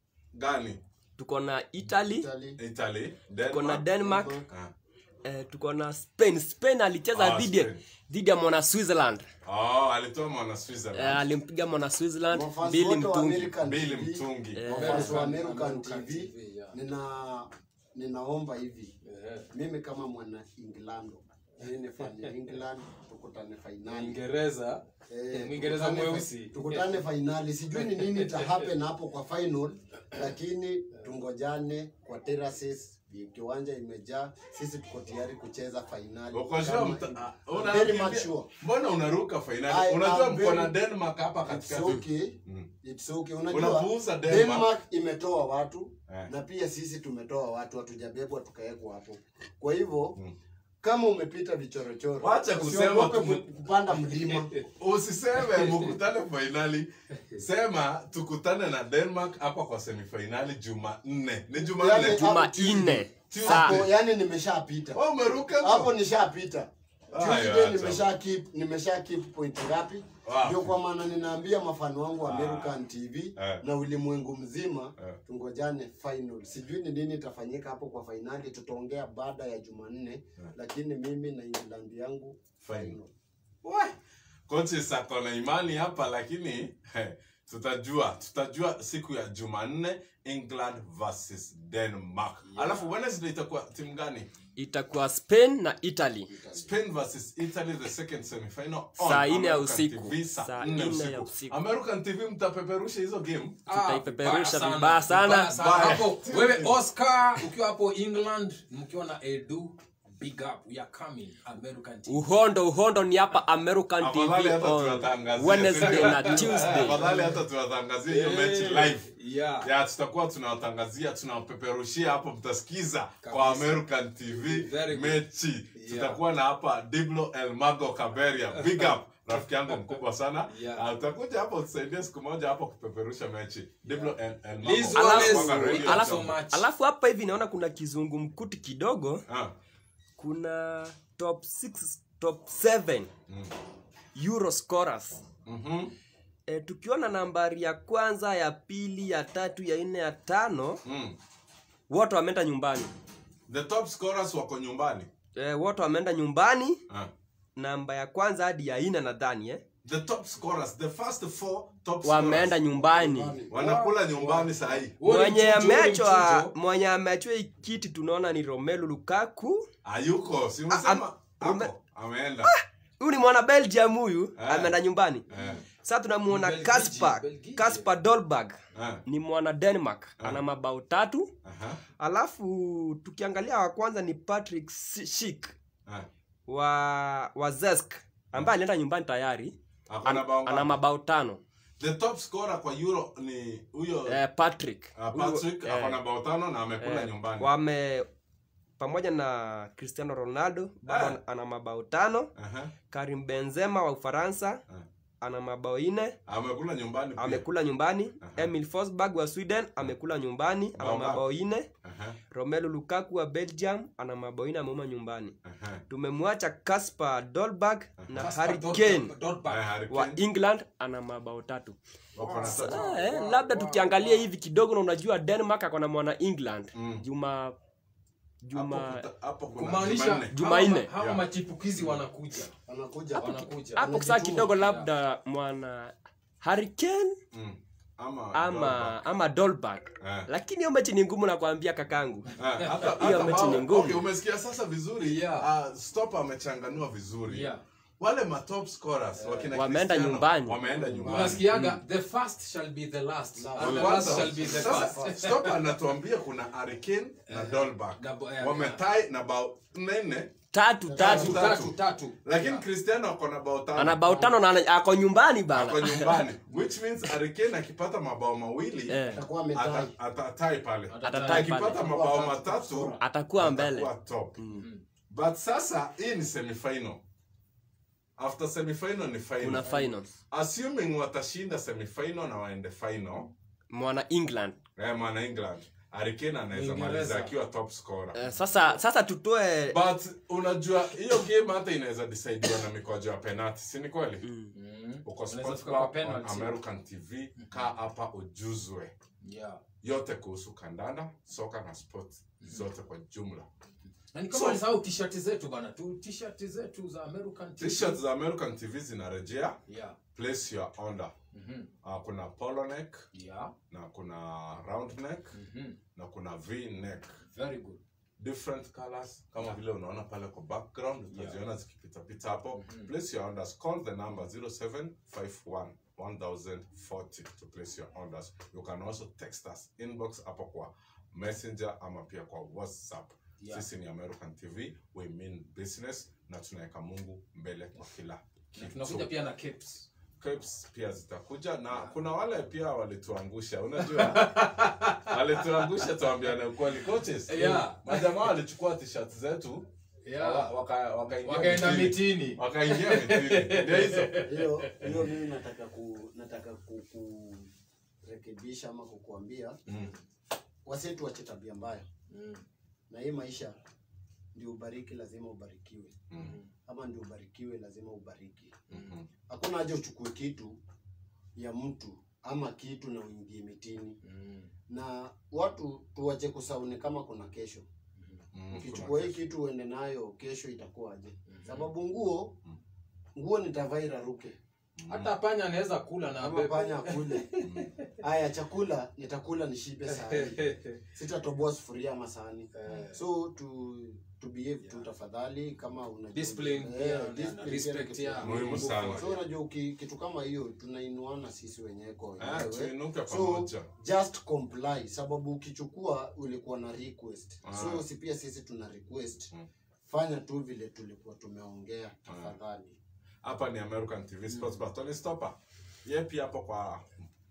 gani tuko na italy Italy. italy tuko na denmark denmark Ah. eh, tuko na spain spain alicheza Ah, dhidi ya- Spain. dhidi ya mwana switzerland oh alitoa mwana eh, switzerland alimpiga mwana switzerland Mafans mbili wote wa mtungi American Mbili TV, mtungi. Eh. mafans wa American- American American TV, TV, yeah. nina ninaomba hivi Eh, mimi kama mwana England mimi ni fan ya England tukutane fainali Mwingereza Eh, Mwingereza tukutane- mweusi. tukutane fainali sijui ni nini ita happen hapo kwa final lakini tungojane kwa terraces kiwanja imejaa sisi tuko tayari kucheza fainali Uko sure Kama mta- hivi. ah, I'm una- very much sure. mbona unaruka I fainali am unajua mko na very- denmark hapa It's katikati okay. Mm. It's okay. Unajua Unapuuza Denmark. Denmark imetoa watu Eh. na pia sisi tumetoa watu hatujabebwa tukawekwa hapo. Kwa hivyo Mm. kama umepita vichorochoro Wacha kusema usiogope tu- ku- kupanda mlima. usiseme mkutane fainali sema tukutane na denmark hapa kwa semifainali jumanne ni jumanne Yaani, tu juma Tuesday. nne Tuesday. Hapo saa yani nimeshapita. Wewe umeruka tu. Hapo nishapita. Ayo, Tuesday acha. nimesha keep nimesha keep point ngapi? Wow. Ndio kwa maana ninaambia mafano wangu wa American TV Eh. na ulimwengu mzima Eh. tungojane final. Sijui ni nini itafanyika hapo kwa fainali, tutaongea baada ya Jumanne, lakini mimi na England yangu Final. final. We, kochi sako na imani hapa lakini he, tutajua tutajua siku ya jumanne england versus denmark alafu wednesday itakuwa timu gani itakuwa spain na italy spain versus italy the second semifinal on Saa nne ya American usiku. TV, saa Saa nne nne ya usiku. american tv mtapeperusha hizo game Ah, Tutaipeperusha vibaya vibaya sana. vibaya sana. Vibaya. Hapo, wewe oscar ukiwa hapo england mkiwa na edu big up we are coming american team uhondo uhondo ni hapa american Afadhali tv hata on tuwatangazia. wednesday na tuesday afadhali hata tuwatangazie hiyo mechi live yeah ya tutakuwa tunawatangazia tunawapeperushia hapo mtasikiza kwa Kabisa. american tv Very good. mechi tutakuwa na hapa diblo elmago kaberia big up rafiki yangu mkubwa sana Yeah. Ah, utakuja hapo tusaidie siku moja hapo kupeperusha mechi diblo El- Elmago. Liz Wallace, Kutoka we Radio are so Jambo. much. alafu hapa hivi naona kuna kizungumkuti kidogo Ah, kuna top 6 top 7 euro scorers mhm, e, tukiona nambari ya kwanza ya pili ya tatu ya nne ya tano mm. wote wameenda nyumbani the top scorers wako nyumbani e, wote wameenda nyumbani Ah. namba ya kwanza hadi ya nne nadhani eh? the top scorers the first four top wameenda scorers nyumbani wanakula nyumbani sahii Huo ni mwenye mchujo, huo ni amechwa mchujo. mwenye amechwa hii kiti tunaona ni romelu lukaku hayuko si Ah, umesema am- ume- ako ameenda huyu ni mwana belgium huyu Ah. ameenda nyumbani Eh, sasa tunamuona Belgiji, kaspa Belgiji. kaspa dolberg eh, ni mwana denmark ana mabao tatu aha, alafu tukiangalia wa kwanza ni patrick shik eh. wa wa zesk ambaye alienda nyumbani tayari Ako na bao ana ngapi? mabao tano the top scorer kwa euro ni huyo eh, patrick uh, Huyo, patrick eh, ako na bao tano na amekula eh, nyumbani wame pamoja na cristiano ronaldo bado Ah. ana- ana mabao tano Aha, karim benzema wa ufaransa Ah. ana mabao ine amekula nyumbani pia. amekula nyumbani Aha. emil forsberg wa sweden amekula nyumbani ana Bao ngapi? mabao ine Aha, romelu lukaku wa belgium ana mabao ine ameuma nyumbani aha. tumemwacha kasper dolberg na Kasper harry Dolberg- kane Dolberg. Eh, Harry wa Kane, england ana mabao tatu wako na tatu. Ah, eh, labda tukiangalia hivi kidogo na unajua denmark akona mwana england Mm. juma juma Hapo kuta- hapo kuna kumaanisha Jumanne. Jumanne. hawa- hawa Yeah. machipukizi wanakuja Wanakuja. wanakuja hapo saa kidogo labda mwana harry kane Mm. Ama ama ama dolberg Eh. lakini hiyo mechi ni ngumu nakwambia kakangu Ah, hata- Hiyo hata mechi wao- ni ngumu. okay, umesikia sasa vizuri Yeah. Ah, stop amechanganua vizuri Yeah. wale matop scorers wakina Wameenda Cristiano, nyumbani. wameenda nyumbani unasikiaga the first shall be the last and the last Kwanza, shall be the sasa, first stop anatuambia kuna Hurricane na Dolberg Na bo- eh, wametai na bao nne tatu tatu tatu tatu tatu lakini Cristiano ako na bao tano ana bao tano na ana- ako nyumbani ako bana nyumbani which means Hurricane akipata mabao mawili Eh. Atakuwa ametai. ata- atatai pale Atatai akipata pale. mabao matatu atakuwa mbele atakuwa top but sasa hii ni semifinal after semifinal ni kuna final finals assuming watashinda semifinal na waende final mwana england eh, mwana england Harry anaweza Uingereza. maliza akiwa top scorer Eh, sasa sasa tutoe but unajua hiyo game hata inaweza decidiwa na mikojo ya penalty si ni kweli Mm. uko Unaweza Sports fika kwa Bar on penalty. american tv kaa hapa ujuzwe Yeah. yote kuhusu kandanda soka na sports zote kwa jumla Na ni kama So- alisahau t-shirt zetu bana tu t-shirt zetu za American TV. t-shirt za american tv zinarejea Yeah. place your order Mhm. uh, kuna polo neck Yeah. na kuna round neck Mhm. na kuna v neck Very good. different colors kama Yeah. vile unaona pale kwa background utaziona zikipitapita hapo Mhm. place your orders call the number 0751 1040 to place your orders you can also text us inbox hapo kwa messenger ama pia kwa whatsapp Yeah. sisi ni american tv we mean business na tunaweka mungu mbele kwa kila Na kitu tunakuja pia na capes. Capes pia zitakuja na kuna wale pia walituangusha unajua walituangusha tuambiane ukweli coaches Yeah. majamaa walichukua t-shirt zetu Yeah. waka- wakaingia Wakaenda mitini. mitini. wakaingia mitini ndio hizo hiyo hiyo mimi nataka ku nataka ku, kurekebisha ama kukuambia Mm. wasetu wache tabia mbaya Mm. na hii maisha ndio ubariki lazima ubarikiwe Mhm. ama ndio ubarikiwe lazima ubariki Mhm. hakuna haja uchukue kitu ya mtu ama kitu na uingie mitini Mm. na watu tuwache kusauni kama kuna kesho Mhm. ukichukua hii Kuna kitu uende nayo kesho itakuwaje Mhm. sababu nguo nguo nitavaa iraruke Hata panya anaweza kula na ama bebe. panya akule Mhm. haya chakula nitakula nishibe sahani sitatoboa sufuria ama sahani Eh. so to to behave tu tafadhali kama unajua Discipline Eh, pia, na- discipline na pia respect ni kitu ya- Muhimu muhimu. sana. so unajua uki- kitu kama hiyo tunainuana sisi wenyewe kwa Ah, wenyewe tuinuke so pamoja just comply sababu ukichukua ulikuwa na request Ah. so si pia sisi tuna request Mm. fanya tu vile tulikuwa tumeongea tafadhali hapa ni american tv sports bar Tony Stopper ye pia hapo kwa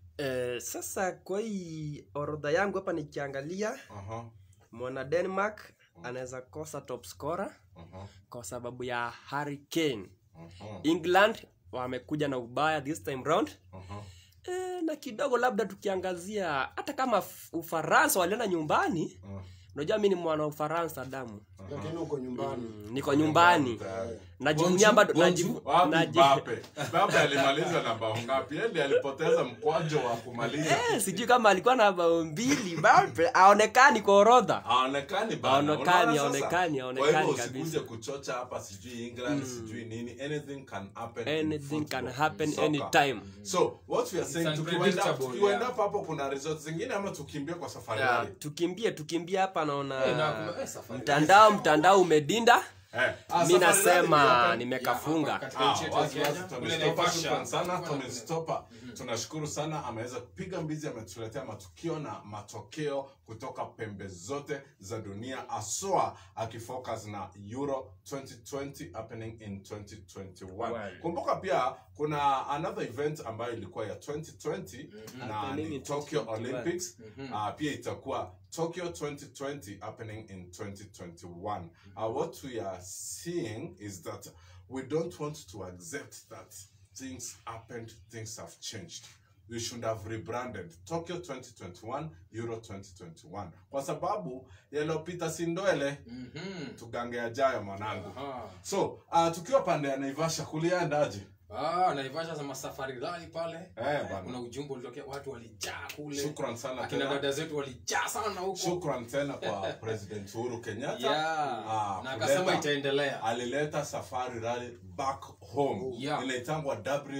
eh, sasa kwa hii orodha yangu hapa nikiangalia aha mwana denmark anaweza kosa top scorer aha kwa sababu ya Harry Kane. aha england wamekuja na ubaya this time round aha e, na kidogo labda tukiangazia hata kama F- ufaransa walienda nyumbani aha. unajua mi ni mwana wa ufaransa damu lakini uko nyumbani mm, niko nyumbani Tayari. najivunia bado najivu- Wapi naji- Mbappe? Mbappe alimaliza na bao ngapi? Yeye ndiye alipoteza mkwajo wa kumaliza. Eh, sijui kama alikuwa na bao mbili Mbappe aonekani kwa orodha Haonekani bana. Haonekani, Unaona sasa? haonekani, Kwa haonekani hivyo kabisa. usikuje kuchocha hapa sijui England sijui nini. Anything can happen. in anything football, can in happen soccer. anytime So, what we are saying It's tukiwenda unpredictable, tukiwenda yeah. hapo kuna results zingine ama tukimbie kwa safari yeah. rally? tukimbie tukimbie hapa Eh, na naona kuma- eh, safari. mtandao mtandao umedinda Eh, ah, mi safari rally nasema pia hapa- nimekafunga Yeah, hapa Ah, katika nchi yetu ya wazi wazi, Kenya, Tony kule Stopper, Naivasha. shukran sana Kuna- Tony Stopper. tunashukuru sana ameweza kupiga mbizi ametuletea matukio na matokeo kutoka pembe zote za dunia aswa akifocus na euro 2020 happening in 2021 Wow. kumbuka pia kuna another event ambayo ilikuwa ya 2020 na Happening ni in tokyo 2021. olympics uh, pia itakuwa tokyo 2020 happening in 2021 uh, what we are seeing is that we don't want to accept that things happened things have changed we should have rebranded tokyo 2021 euro 2021 kwa sababu yaliyopita si ndwele Mhm. tugange yajayo mwanangu Aha. so uh, tukiwa pande ya naivasha kuliendaje Ah, naivasha za masafari rali pale Eh, bana. kuna ujumbe ulitokea watu walijaa kule shukran sana akina tena dada zetu walijaa sana huko shukran tena kwa president uhuru kenyatta yeah. Ah, na kuleta- akasema itaendelea alileta safari rally back home Yeah. inaitangwa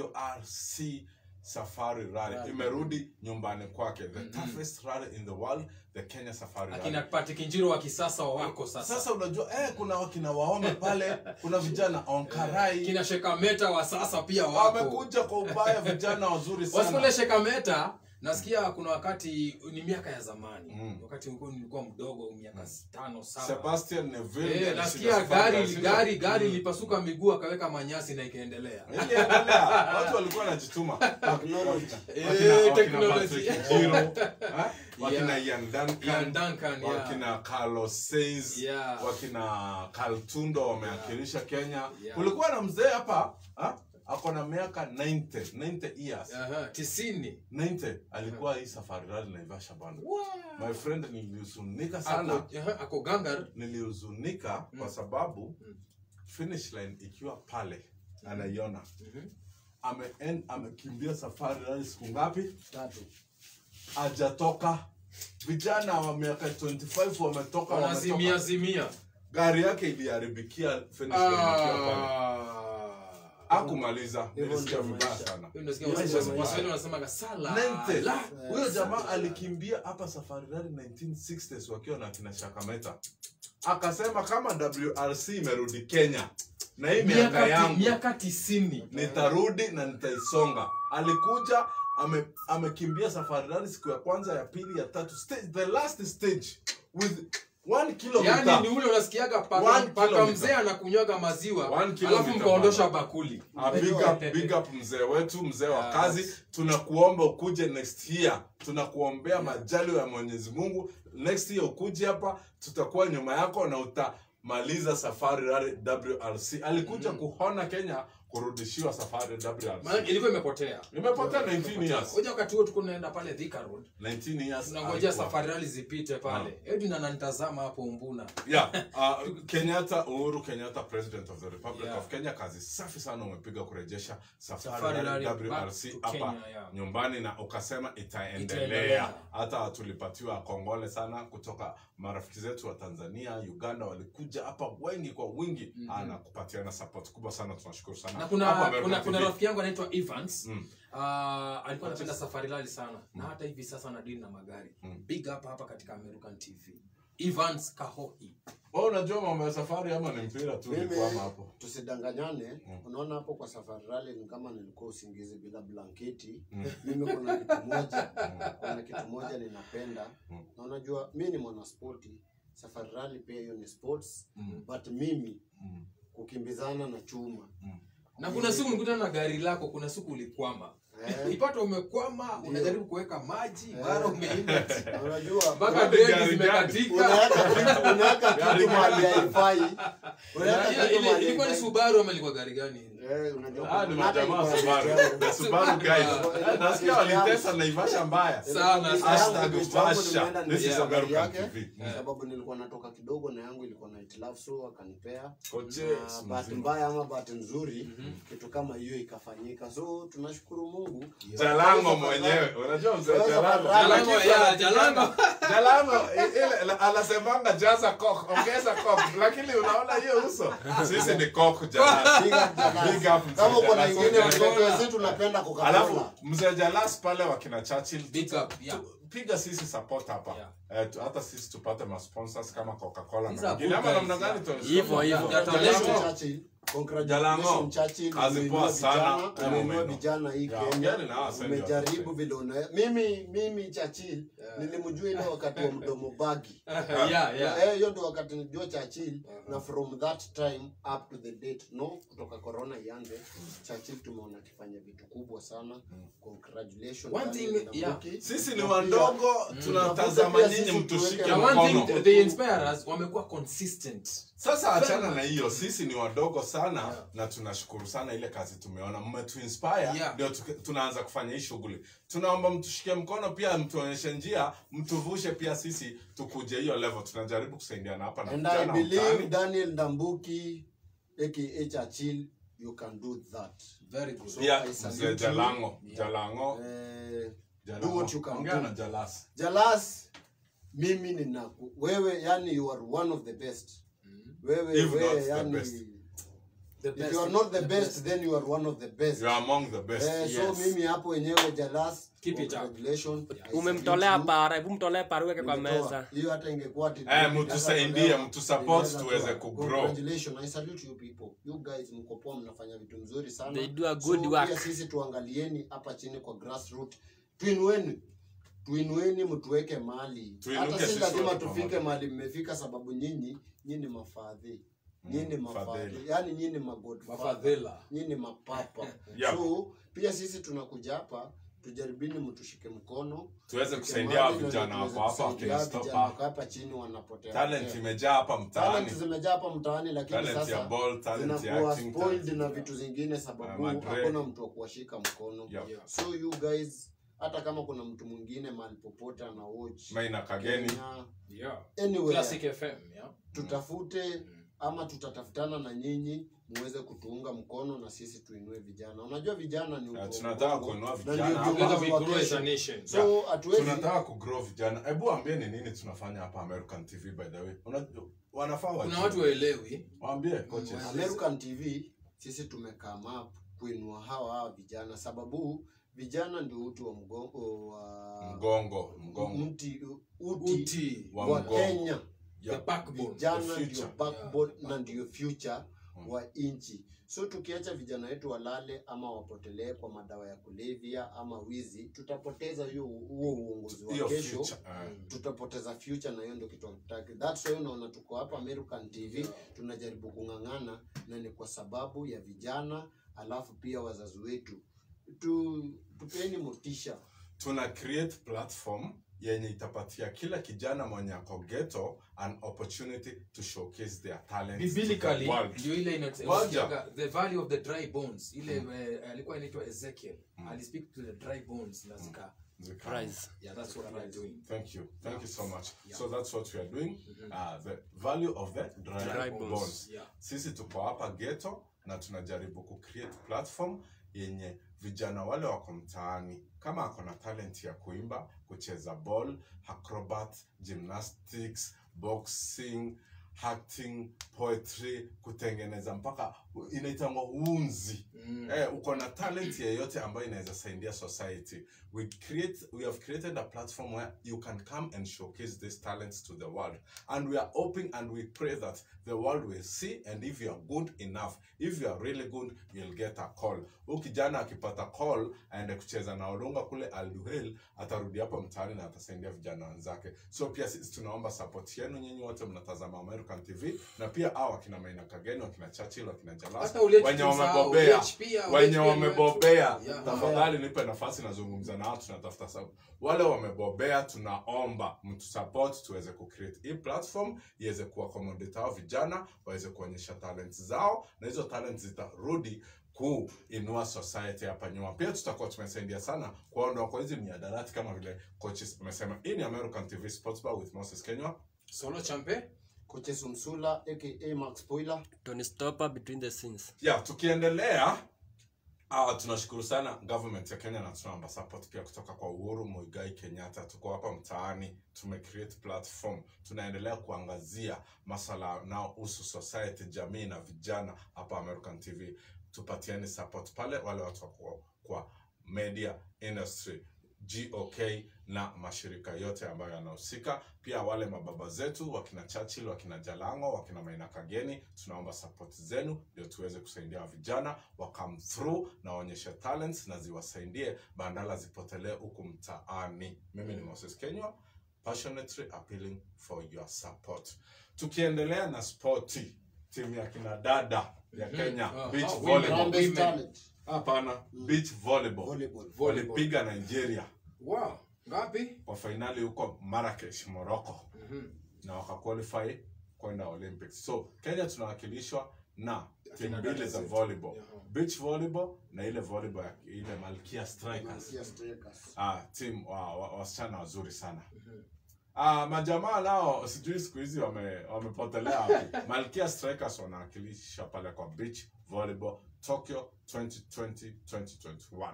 wrc safari rally imerudi nyumbani kwake the toughest rally in the world the kenya safari akina rally pati kinjiro wa kisasa wako sasa, sasa unajua eh, kuna wakina waome pale kuna vijana onkarai kina shekameta wa sasa pia wako wamekuja kwa ubaya vijana wazuri sana wasikule shekameta nasikia kuna wakati ni miaka ya zamani Mm. wakati nilikuwa- nilikuwa mdogo miaka tano saba Sebastian Neville Eh, alishinda nasikia safari gari ya shida. gari gari ilipasuka miguu akaweka manyasi na ikaendelea Iliendelea. watu walikuwa wanajituma Technology. Eh, Wakina- wakina technology. Patrick Njiro, eh, wakina Yeah. Ian Duncan, Ian Duncan, yeah. wakina Carlos Sainz, Yeah. wakina Carl Tundo wamewakilisha Kenya. Yeah. Kulikuwa na mzee hapa ah, ako na miaka 90, 90 years. Aha, tisini 90 alikuwa hii safari rally Naivasha bana. My friend nilihuzunika sana. ako, aha, ako gangar Nilihuzunika kwa sababu finish line ikiwa pale anaiona. Ame en- amekimbia safari rally siku ngapi? Tatu. hajatoka vijana wa miaka 25 wametoka wanazimia wametoka. zimia gari yake iliharibikia finish line ikiwa pale. Ah. hakumaliza Hivyo nilisikia ndio vibaya maisha. sana Hiyo nasikia Maisha Waswahili- mbaya. Waswahili wanasemaga sala 90. la. huyo jamaa alikimbia hapa safari rally 1960s wakiwa na kina shakameta akasema kama wrc imerudi kenya na hii miaka miaka ti- yangu miaka tisini nitarudi na nitaisonga alikuja ame- amekimbia safari rally siku ya kwanza ya pili ya tatu stage, the last stage with one kilometer yaani ni ule unasikiaga paka, One paka kilometer. mzee anakunywaga maziwa One alafu kilometer, mkaondosha bana. bakuli Ah, big up, big up mzee wetu mzee wa Yes. kazi tunakuomba ukuje next year tunakuombea majali ya mwenyezi mungu next year ukuje hapa tutakuwa nyuma yako na utamaliza safari rally wrc alikuja kuhona kenya kurudishiwa safari maana wrc ilikuwa imepotea imepotea 19 years Ngoja wakati huo tuko tunaenda pale Thika Road 19 years tunangojea alikuwa. safari rally zipite pale Edwin ananitazama hapo Umbuna yeah uh, kenyatta uhuru kenyatta president of the republic Yeah. of kenya kazi safi sana umepiga kurejesha safari Safari rally Rally back wrc to hapa Kenya, yeah. nyumbani na ukasema itaendelea Itaendelea. hata tulipatiwa kongole sana kutoka marafiki zetu wa tanzania uganda walikuja hapa wengi kwa wingi mm-hmm. na kupatiana support kubwa sana tunashukuru sana na kuna Hapa American kuna, kuna TV. rafiki yangu anaitwa Evans Mm. Ah, alikuwa anapenda safari rally sana na hata hivi sasa anadili na magari Mm. big up hapa katika American TV Evans Kahohi Wewe unajua mambo ya safari ama ni mpira tu Mimi nikwama hapo tusidanganyane Mm. unaona hapo kwa safari rally ni kama nilikuwa usingizi bila blanketi mimi kuna kitu moja kuna kitu moja ninapenda Mm. na unajua mi ni mwanaspoti safari rally pia hiyo ni sports Mm. but mimi Mm. kukimbizana na chuma na kuna siku nikutana na gari lako kuna siku ulikwama Eh. ipata umekwama unajaribu kuweka maji mara umeimba Na unajua mpaka Gari breki gani? zimekatika unaweka kitu unaweka Gari kitu gani? mahali haifai unaweka Ile- kitu ile- mahali ilikuwa ni haifai. Subaru ama ilikuwa gari gani Eh, unajua Ah, ni hata majamaa wa ilikuwa Subaru. gari The Subaru guys. Yeah. Nasikia walitesa Naivasha mbaya. Sana, Hashtag Yangu, jambo Vasha. nimeenda This is nilisikia gari American yake, TV. sababu nilikuwa natoka kidogo na yangu ilikuwa na hitilafu so akanipea Koche, na bahati mzima. mbaya ama bahati nzuri kitu kama hiyo ikafanyika so tunashukuru mungu Jalango mwenyewe. Unajua mzee Sasa Jalango. Jalango, Kuna kitu yeah, anapigana. Jalango. Jalango i- ile anasemanga jaza coke, ongeza coke. Lakini unaona hiyo uso. Sisi ni coke Jalango. Big up Jalas. Big up mzee kama uko na Jalas. ingine Coca-Cola. sisi tunapenda Alafu Coca-Cola. mzee Jalas pale wakina Churchill. Big up, yeah. Piga sisi support hapa. Yeah. Eh, tu- hata sisi tupate ma sponsors kama Coca-Cola These na are wengine. good Ama guys, namna gani yeah. tu- Hivyo, hivyo. Jalango. Congratulations, Churchill. Jalango. Congratulations, Churchill. Kazi Umeinua poa sana. vijana, Yeah, umeinua umeinua. vijana hii Yeah, Kenya ongeni na hawa sasa umejaribu ndio vile una mimi mimi Churchill nilimjua ile wakati wa mdomo bagi yeah, yeah. Eh, hiyo ndio wakati nijua Churchill na from that time up to the date no kutoka corona ianze Churchill tumeona akifanya vitu kubwa sana congratulations One Daniel thing, yeah. Ndambuki. sisi ni Na pia- wandogo tunatazama Pia nyinyi sisi mtushike tuweke- Na one thing mkono they inspire us wamekuwa consistent sasa achana na hiyo sisi ni wadogo sana Yeah. na tunashukuru sana ile kazi tumeona mmetuinspire Yeah. ndio tuke- tunaanza kufanya hii shughuli tunaomba mtushike mkono pia mtuonyeshe njia mtuvushe pia sisi tukuje hiyo level tunajaribu kusaidiana hapa na and I vijana believe mtaani. Daniel Ndambuki aka Churchill you can do that very good So pia I salute mzee you. jalango jalango eh, Jalango. do what you can Ongea do. na jalas Jalas mimi nina wewe yani you are one of the best wewe If not wewe the yani best. the if you are not the best then you are one of the best you are among the best eh, so Yes. mimi hapo wenyewe Jalas Keep it up. congratulations I umemtolea salute you. para hebu mtolee para uweke kwa Nimetoa. meza hiyo hata ingekuwa ati- Eh, mtusaidie, ingeweza mtusupport ingeweza tuweze kuwa. kugrow. Congratulations, I salute you people. You guys mko poa mnafanya vitu mzuri sana. They do a good so, work. Pia sisi tuangalieni hapa chini kwa grassroot tuinueni tuinueni mtuweke mali Tuinuke hata si sisi lazima wote tufike pamoja. mali mmefika sababu nyinyi nyinyi mafadhi nyinyi Mm, mafadhi fadhili. yani nyinyi magodfather Mafadhila. nyinyi mapapa Yeah. so pia sisi tunakuja hapa tujaribini mtushike mkono tuweze Tushike kusaidia mali, vijana tuweze wako hapa kusaidia wakina stop vijana wako hapa. hapa chini wanapotea talent potea. imejaa hapa talent mtaani zimejaa hapa mtaani lakini talent ya sasa ball talent ya zinakuwa acting spoiled talent na ya- vitu zingine sababu Ah, madre. hakuna mtu wa kuwashika mkono Yep. Yeah. so you guys hata kama kuna mtu mwingine mahali popote ana watch maina kageni Kenya, Yeah. anywhere, Classic FM, yeah. tutafute ama tutatafutana na nyinyi muweze kutuunga mkono na sisi tuinue vijana unajua vijana ni Ah, utu wa tunataka mgongo, kuinua na vijana ndio hapa. Together viongozi we wa grow as kesho. a nation. so hatuwezi tunataka kugrow vijana hebu ambie ni nini tunafanya hapa american tv by the way Unajua- wanafaa Kuna wajue. watu waelewi. waambie coaches Mm, American TV sisi tumekaa map kuinua hawa hawa vijana sababu vijana ndio uti wa mgongo wa mgongo mgongo mti uti, Uti. wa wa mgongo. Kenya The backbone. vijana The ndio future. backbone Yeah. na ndio future Mm. wa nchi so tukiacha vijana wetu walale ama wapotelee kwa madawa ya kulevya ama wizi tutapoteza hiyo huo uongozi wa hiyo kesho future eh. tutapoteza future na hiyo ndio kitu hatutaki that's why unaona tuko hapa American TV tunajaribu kung'ang'ana na ni kwa sababu ya vijana alafu pia wazazi wetu tu tupeni motisha tuna create platform yenye itapatia kila kijana mwenye ako ghetto an opportunity to showcase their talents to the biblically world. ndio ile ina- Waja. inaitwaga the valley of the dry bones ile eh, alikuwa inaitwa ezekiel Mm. alispeak to the dry bones na zika Zika- yeah that's what we are doing Thank you. Thank Yeah. you so much. Yeah. So that's what we are doing. Mhm. Uh, the value of the dry, Dry bones. bones. Yeah. Sisi tuko hapa ghetto na tunajaribu kucreate platform yenye vijana wale wako mtaani kama ako na talent ya kuimba, kucheza ball, acrobat, gymnastics, boxing, acting, poetry, kutengeneza mpaka inaitangwa unzi. Mm. Eh, uko na talent yeyote ambayo inaweza saidia society we create we have created a platform where you can come and showcase these talents to the world and we are hoping and we pray that the world will see and if you are good enough if you are really good you'll get a call huyu kijana akipata call aende kucheza na olunga kule alduhel atarudi hapa mtaani na atasaidia vijana wenzake so pia sisi tunaomba support yenu nyinyi wote mnatazama american tv na pia hao wakina maina kageni wakina churchill wakina jalas Hata Ulechi wenye tusahau, wamebobea Ulechi pia, wenye Ulechi pia ni wamebobea wetu. Yeah. tafadhali nipe nafasi nazungumza nao tunatafuta sababu wale wamebobea tunaomba mtusupport tuweze kucreate hii platform iweze kuaccommodate hao vijana waweze kuonyesha talent zao na hizo talent zitarudi kuinua society hapa nyuma pia tutakuwa tumesaidia sana kuondoa kwa hizi miadarati kama vile coaches amesema hii ni american tv sports bar with moses kenywa solo champe kocha Sumsula aka Max Spoiler Tony Stopper between the scenes. yeah tukiendelea Uh, tunashukuru sana government ya kenya na tunaomba support pia kutoka kwa uhuru muigai kenyatta tuko hapa mtaani tumecreate platform tunaendelea kuangazia masala yanayohusu society jamii na vijana hapa american tv tupatieni support pale wale watu wako kwa media industry gok na mashirika yote ambayo yanahusika pia wale mababa zetu wakina churchill wakina jalango wakina maina kageni tunaomba support zenu ndio tuweze kusaidia vijana wa come through na waonyeshe talents na ziwasaidie bandala zipotelee huku mtaani mimi ni moses kenywa passionately appealing for your support tukiendelea na spoti timu ya kina dada ya Mhm. kenya Ah, beach ah, women. volleyball Harambee women. Starlet, hapana beach volleyball volleyball Volleyball. walipiga nigeria wow ngapi kwa fainali huko marrakesh morocco Mhm. na wakaqualify kwenda olympics so kenya tunawakilishwa na timu mbili za zetu. volleyball Yeah. beach volleyball na ile volleyball ya ile malkia strikers Malkia Strikers. ah, team wa, wa, wasichana wazuri sana Mhm. ah, majamaa nao sijui siku hizi wame- wamepotelea wapi malkia strikers wanawakilisha pale kwa beach volleyball tokyo 2020 2021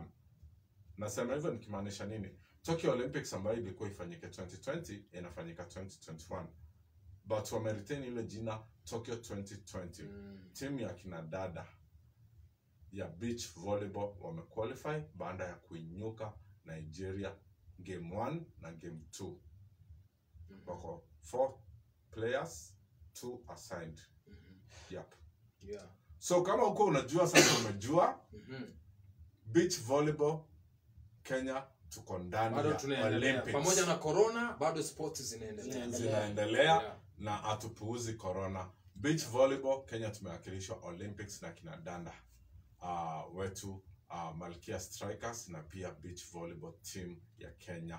nasema hivyo nikimaanisha nini tokyo olympics ambayo ilikuwa ifanyike 2020 inafanyika 2021 but wameretain ile jina tokyo 2020 Mm. timu ya kina dada ya beach volleyball wamequalify baada ya kuinyuka nigeria game 1 na game 2 wako 4 players 2 assigned Mhm. yep. Yeah. so kama huko unajua sasa umejua Mhm. beach volleyball kenya tuko ndani bado ya tunaendelea Olympics. pamoja na corona bado sports zinaendelea Zinaendelea. zinaendelea Yeah. na hatupuuzi corona beach volleyball kenya tumewakilishwa olympics na kina danda uh, wetu uh, malkia strikers na pia beach volleyball team ya kenya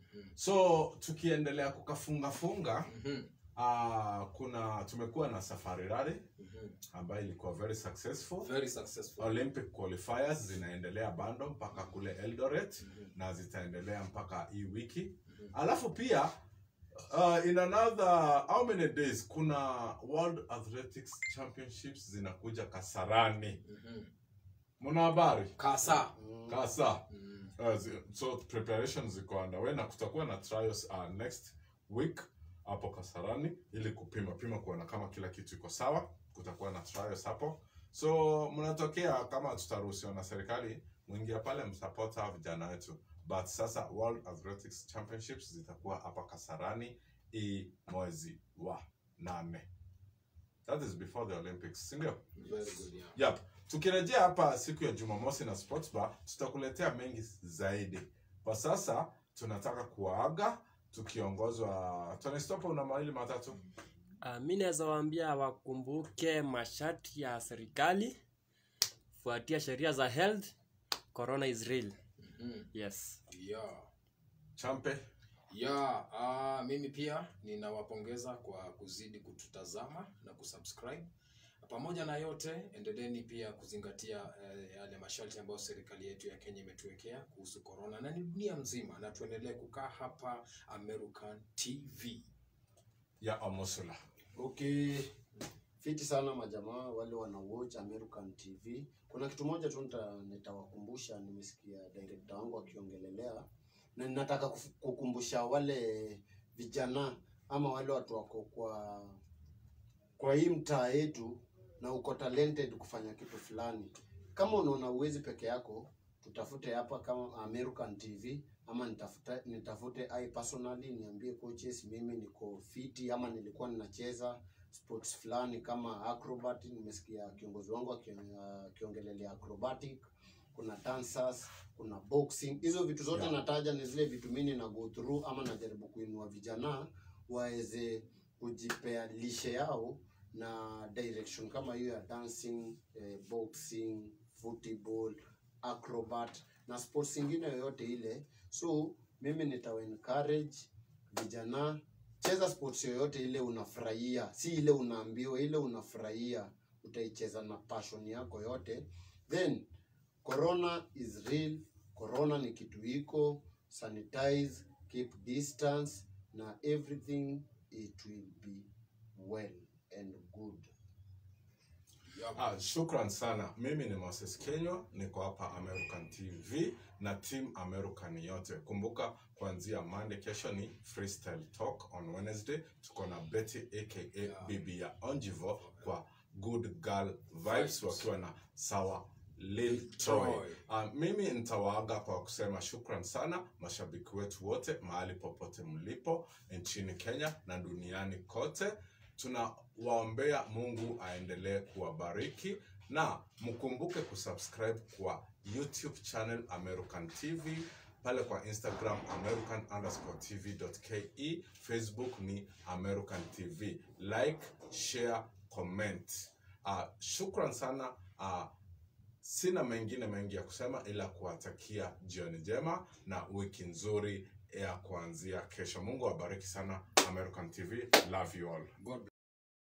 so tukiendelea kukafungafunga Mhm, uh, kuna tumekuwa na safari rally mhm. ambayo ilikuwa very successful very successful olympic qualifiers zinaendelea bando mpaka kule eldoret na zitaendelea mpaka hii wiki alafu pia uh, in another how many days kuna world athletics championships zinakuja kasarani Mhm. muna habari kasa kasa Mhm. uh, zi- so preparation ziko underway na kutakuwa na trials uh, next week hapo kasarani ili kupima pima kuona kama kila kitu iko sawa kutakuwa na trials hapo so mnatokea kama tutaruhusiwa na serikali mwingia pale msupport hawa vijana wetu but sasa world athletics championships zitakuwa hapa kasarani hii mwezi wa nane that is before the olympics sindio very good yeah Yep. Tukirejea hapa siku ya Jumamosi na Sports Bar, tutakuletea mengi zaidi. Kwa sasa tunataka kuwaaga tukiongozwa Tony Stop, una mawili matatu. Uh, mi naweza waambia wakumbuke masharti ya serikali fuatia sheria za health corona is real Mhm. yes yeah Champe. ya uh, mimi pia ninawapongeza kwa kuzidi kututazama na kusubscribe pamoja na yote endeleeni pia kuzingatia eh, yale masharti ambayo serikali yetu ya kenya imetuwekea kuhusu corona na ni dunia mzima na tuendelee kukaa hapa american tv ya Omosula. okay fiti sana majamaa wale wana watch american tv kuna kitu moja tu nita- nitawakumbusha nimesikia director wangu akiongelelea na ninataka kuf- kukumbusha wale vijana ama wale watu wako kwa kwa hii mtaa yetu na uko talented kufanya kitu fulani kama unaona uwezi peke yako tutafute hapa kama american tv ama nitafute, nitafute I personally niambie coaches mimi niko fiti ama nilikuwa ninacheza sports fulani kama acrobat nimesikia kiongozi wangu akio- akiongelelea acrobatic kuna dancers kuna boxing hizo vitu zote Yeah. nataja ni zile vitu mimi na go through ama najaribu kuinua vijana waweze kujipea lishe yao na direction kama hiyo ya dancing eh, boxing football acrobat na sports ingine yoyote ile so mimi nitawa encourage vijana cheza sports yoyote ile unafurahia si ile unaambiwa ile unafurahia utaicheza na passion yako yote then corona is real corona ni kitu iko sanitize keep distance na everything it will be well and good Ah, shukran sana. Mimi ni Moses Kenywa, niko hapa American TV na team American yote. Kumbuka kuanzia Monday, kesho ni freestyle talk on Wednesday. Tuko na Betty aka bibi ya Onjivo kwa Good Girl Vibes wakiwa na sawa Lil Troy. Troy. Uh, mimi nitawaaga kwa kusema shukran sana mashabiki wetu wote mahali popote mlipo nchini Kenya na duniani kote tunawaombea mungu aendelee kuwabariki na mkumbuke kusubscribe kwa youtube channel american tv pale kwa instagram american underscore tv ke facebook ni american tv like share comment uh, shukran sana uh, sina mengine mengi ya kusema ila kuwatakia jioni njema na wiki nzuri ya kuanzia kesho mungu awabariki sana american tv love you all god bless